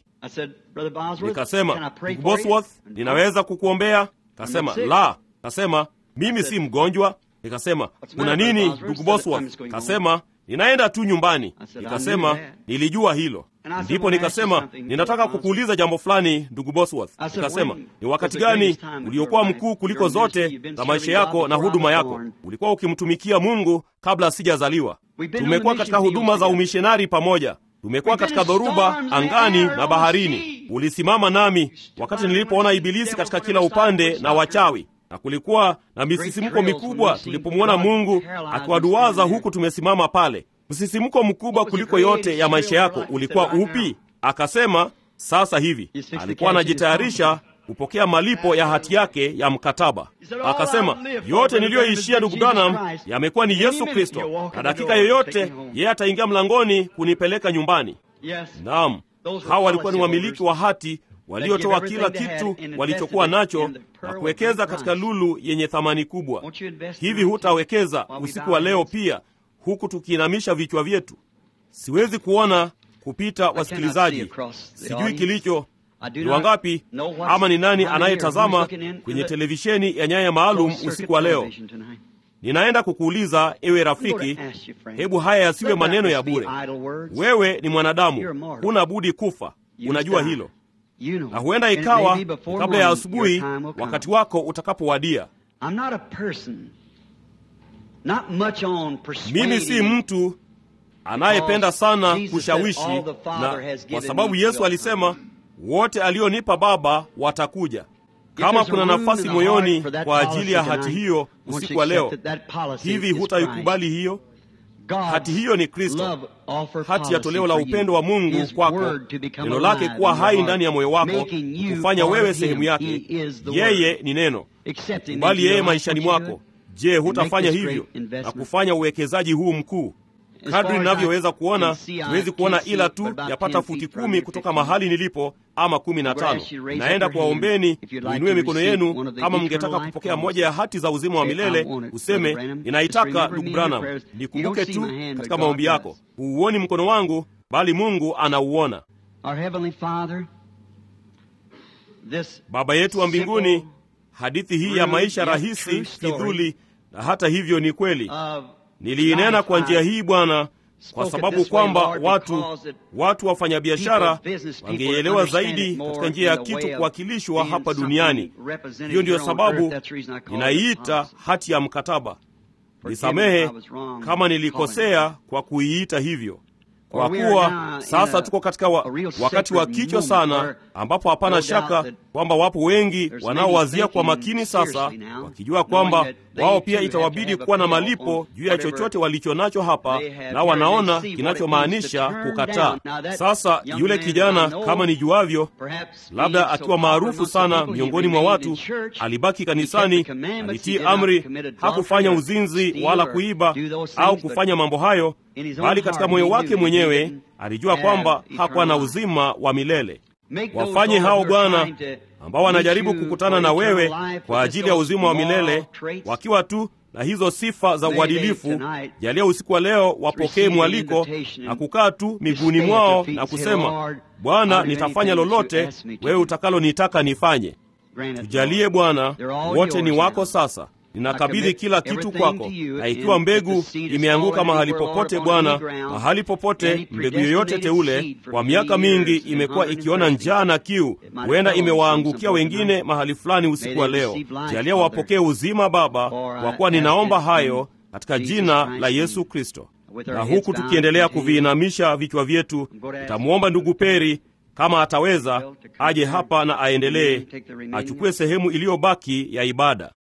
Nikasema, ndugu Bosworth, ninaweza kukuombea? Kasema la. Kasema mimi si mgonjwa. Nikasema kuna nini ndugu Bosworth? Kasema ninaenda tu nyumbani. Nikasema nilijua hilo. Ndipo nikasema ninataka kukuuliza jambo fulani ndugu Bosworth. Nikasema ni wakati gani uliokuwa mkuu kuliko zote za maisha yako na huduma yako? Ulikuwa ukimtumikia Mungu kabla sijazaliwa. Tumekuwa katika huduma za umishonari pamoja tumekuwa katika dhoruba angani na baharini. Ulisimama nami wakati nilipoona Ibilisi katika kila upande na wachawi, na kulikuwa na misisimko mikubwa tulipomwona Mungu akiwaduwaza huku tumesimama pale. Msisimko mkubwa kuliko yote ya maisha yako ulikuwa upi? Akasema sasa hivi. Alikuwa anajitayarisha kupokea malipo ya hati yake ya mkataba. Akasema yote niliyoishia ndugu Branham yamekuwa ni Yesu Kristo, na dakika yoyote yeye ataingia mlangoni kunipeleka nyumbani. Naam, hawa walikuwa ni wamiliki wa hati waliotoa kila kitu walichokuwa nacho na kuwekeza katika lulu yenye thamani kubwa. Hivi hutawekeza usiku wa leo pia, huku tukiinamisha vichwa vyetu? Siwezi kuona kupita wasikilizaji, sijui kilicho ni wangapi ama ni nani anayetazama kwenye televisheni ya nyaya maalum usiku wa leo. Ninaenda kukuuliza ewe rafiki, hebu haya yasiwe maneno ya bure. Wewe ni mwanadamu, huna budi kufa, unajua hilo, na huenda ikawa kabla ya asubuhi, wakati wako utakapowadia. Mimi si mtu anayependa sana kushawishi, na kwa sababu Yesu alisema wote alionipa Baba watakuja. Kama kuna nafasi moyoni kwa ajili ya hati hiyo usiku wa leo, hivi hutaikubali hiyo hati? Hiyo ni Kristo, hati ya toleo la upendo wa Mungu kwako, neno lake kuwa hai ndani ya moyo wako, kufanya wewe sehemu yake. Yeye ni neno, kubali yeye maishani mwako. Je, hutafanya hivyo na kufanya uwekezaji huu mkuu? Kadri ninavyoweza kuona, siwezi kuona ila tu yapata futi kumi kutoka mahali nilipo ama kumi na tano. Naenda kuwaombeni muinue mikono yenu kama mngetaka kupokea moja ya hati za uzima wa milele, useme ninaitaka. Ndugu Branham, nikumbuke tu katika maombi yako. Huuoni mkono wangu, bali Mungu anauona. Baba yetu wa mbinguni, hadithi hii ya maisha rahisi, fidhuli, na hata hivyo ni kweli. Niliinena kwa njia hii Bwana, kwa sababu kwamba watu watu wafanyabiashara wangeielewa zaidi katika njia ya kitu kuwakilishwa hapa duniani. Hiyo ndiyo sababu ninaiita hati ya mkataba. Nisamehe kama nilikosea kwa kuiita hivyo, kwa kuwa sasa tuko katika wa, wakati wa kichwa sana, ambapo hapana shaka kwamba wapo wengi wanaowazia kwa makini sasa, wakijua kwamba wao pia itawabidi kuwa na malipo juu ya chochote walicho nacho hapa, na wanaona kinachomaanisha kukataa. Sasa yule kijana, kama nijuavyo, labda akiwa maarufu sana miongoni mwa watu, alibaki kanisani, alitii amri, hakufanya uzinzi wala kuiba au kufanya mambo hayo, bali katika moyo wake mwenyewe alijua kwamba hakuwa na uzima wa milele. Wafanye hao Bwana ambao wanajaribu kukutana na wewe kwa ajili ya uzima wa milele wakiwa tu na hizo sifa za uadilifu. Jalia usiku wa leo wapokee mwaliko na kukaa tu miguuni mwao na kusema, Bwana, nitafanya lolote wewe utakalonitaka nifanye. Tujalie Bwana, wote ni wako sasa. Ninakabidhi kila kitu kwako, na ikiwa mbegu imeanguka mahali popote, Bwana, mahali popote, mbegu yoyote teule, kwa miaka mingi imekuwa ikiona njaa na kiu, huenda imewaangukia wengine mahali fulani usiku wa leo. Jalia wapokee uzima, Baba, kwa kuwa ninaomba hayo katika jina la Yesu Kristo. Na huku tukiendelea kuviinamisha vichwa vyetu, nitamwomba ndugu Peri kama ataweza aje hapa na aendelee, achukue sehemu iliyobaki ya ibada.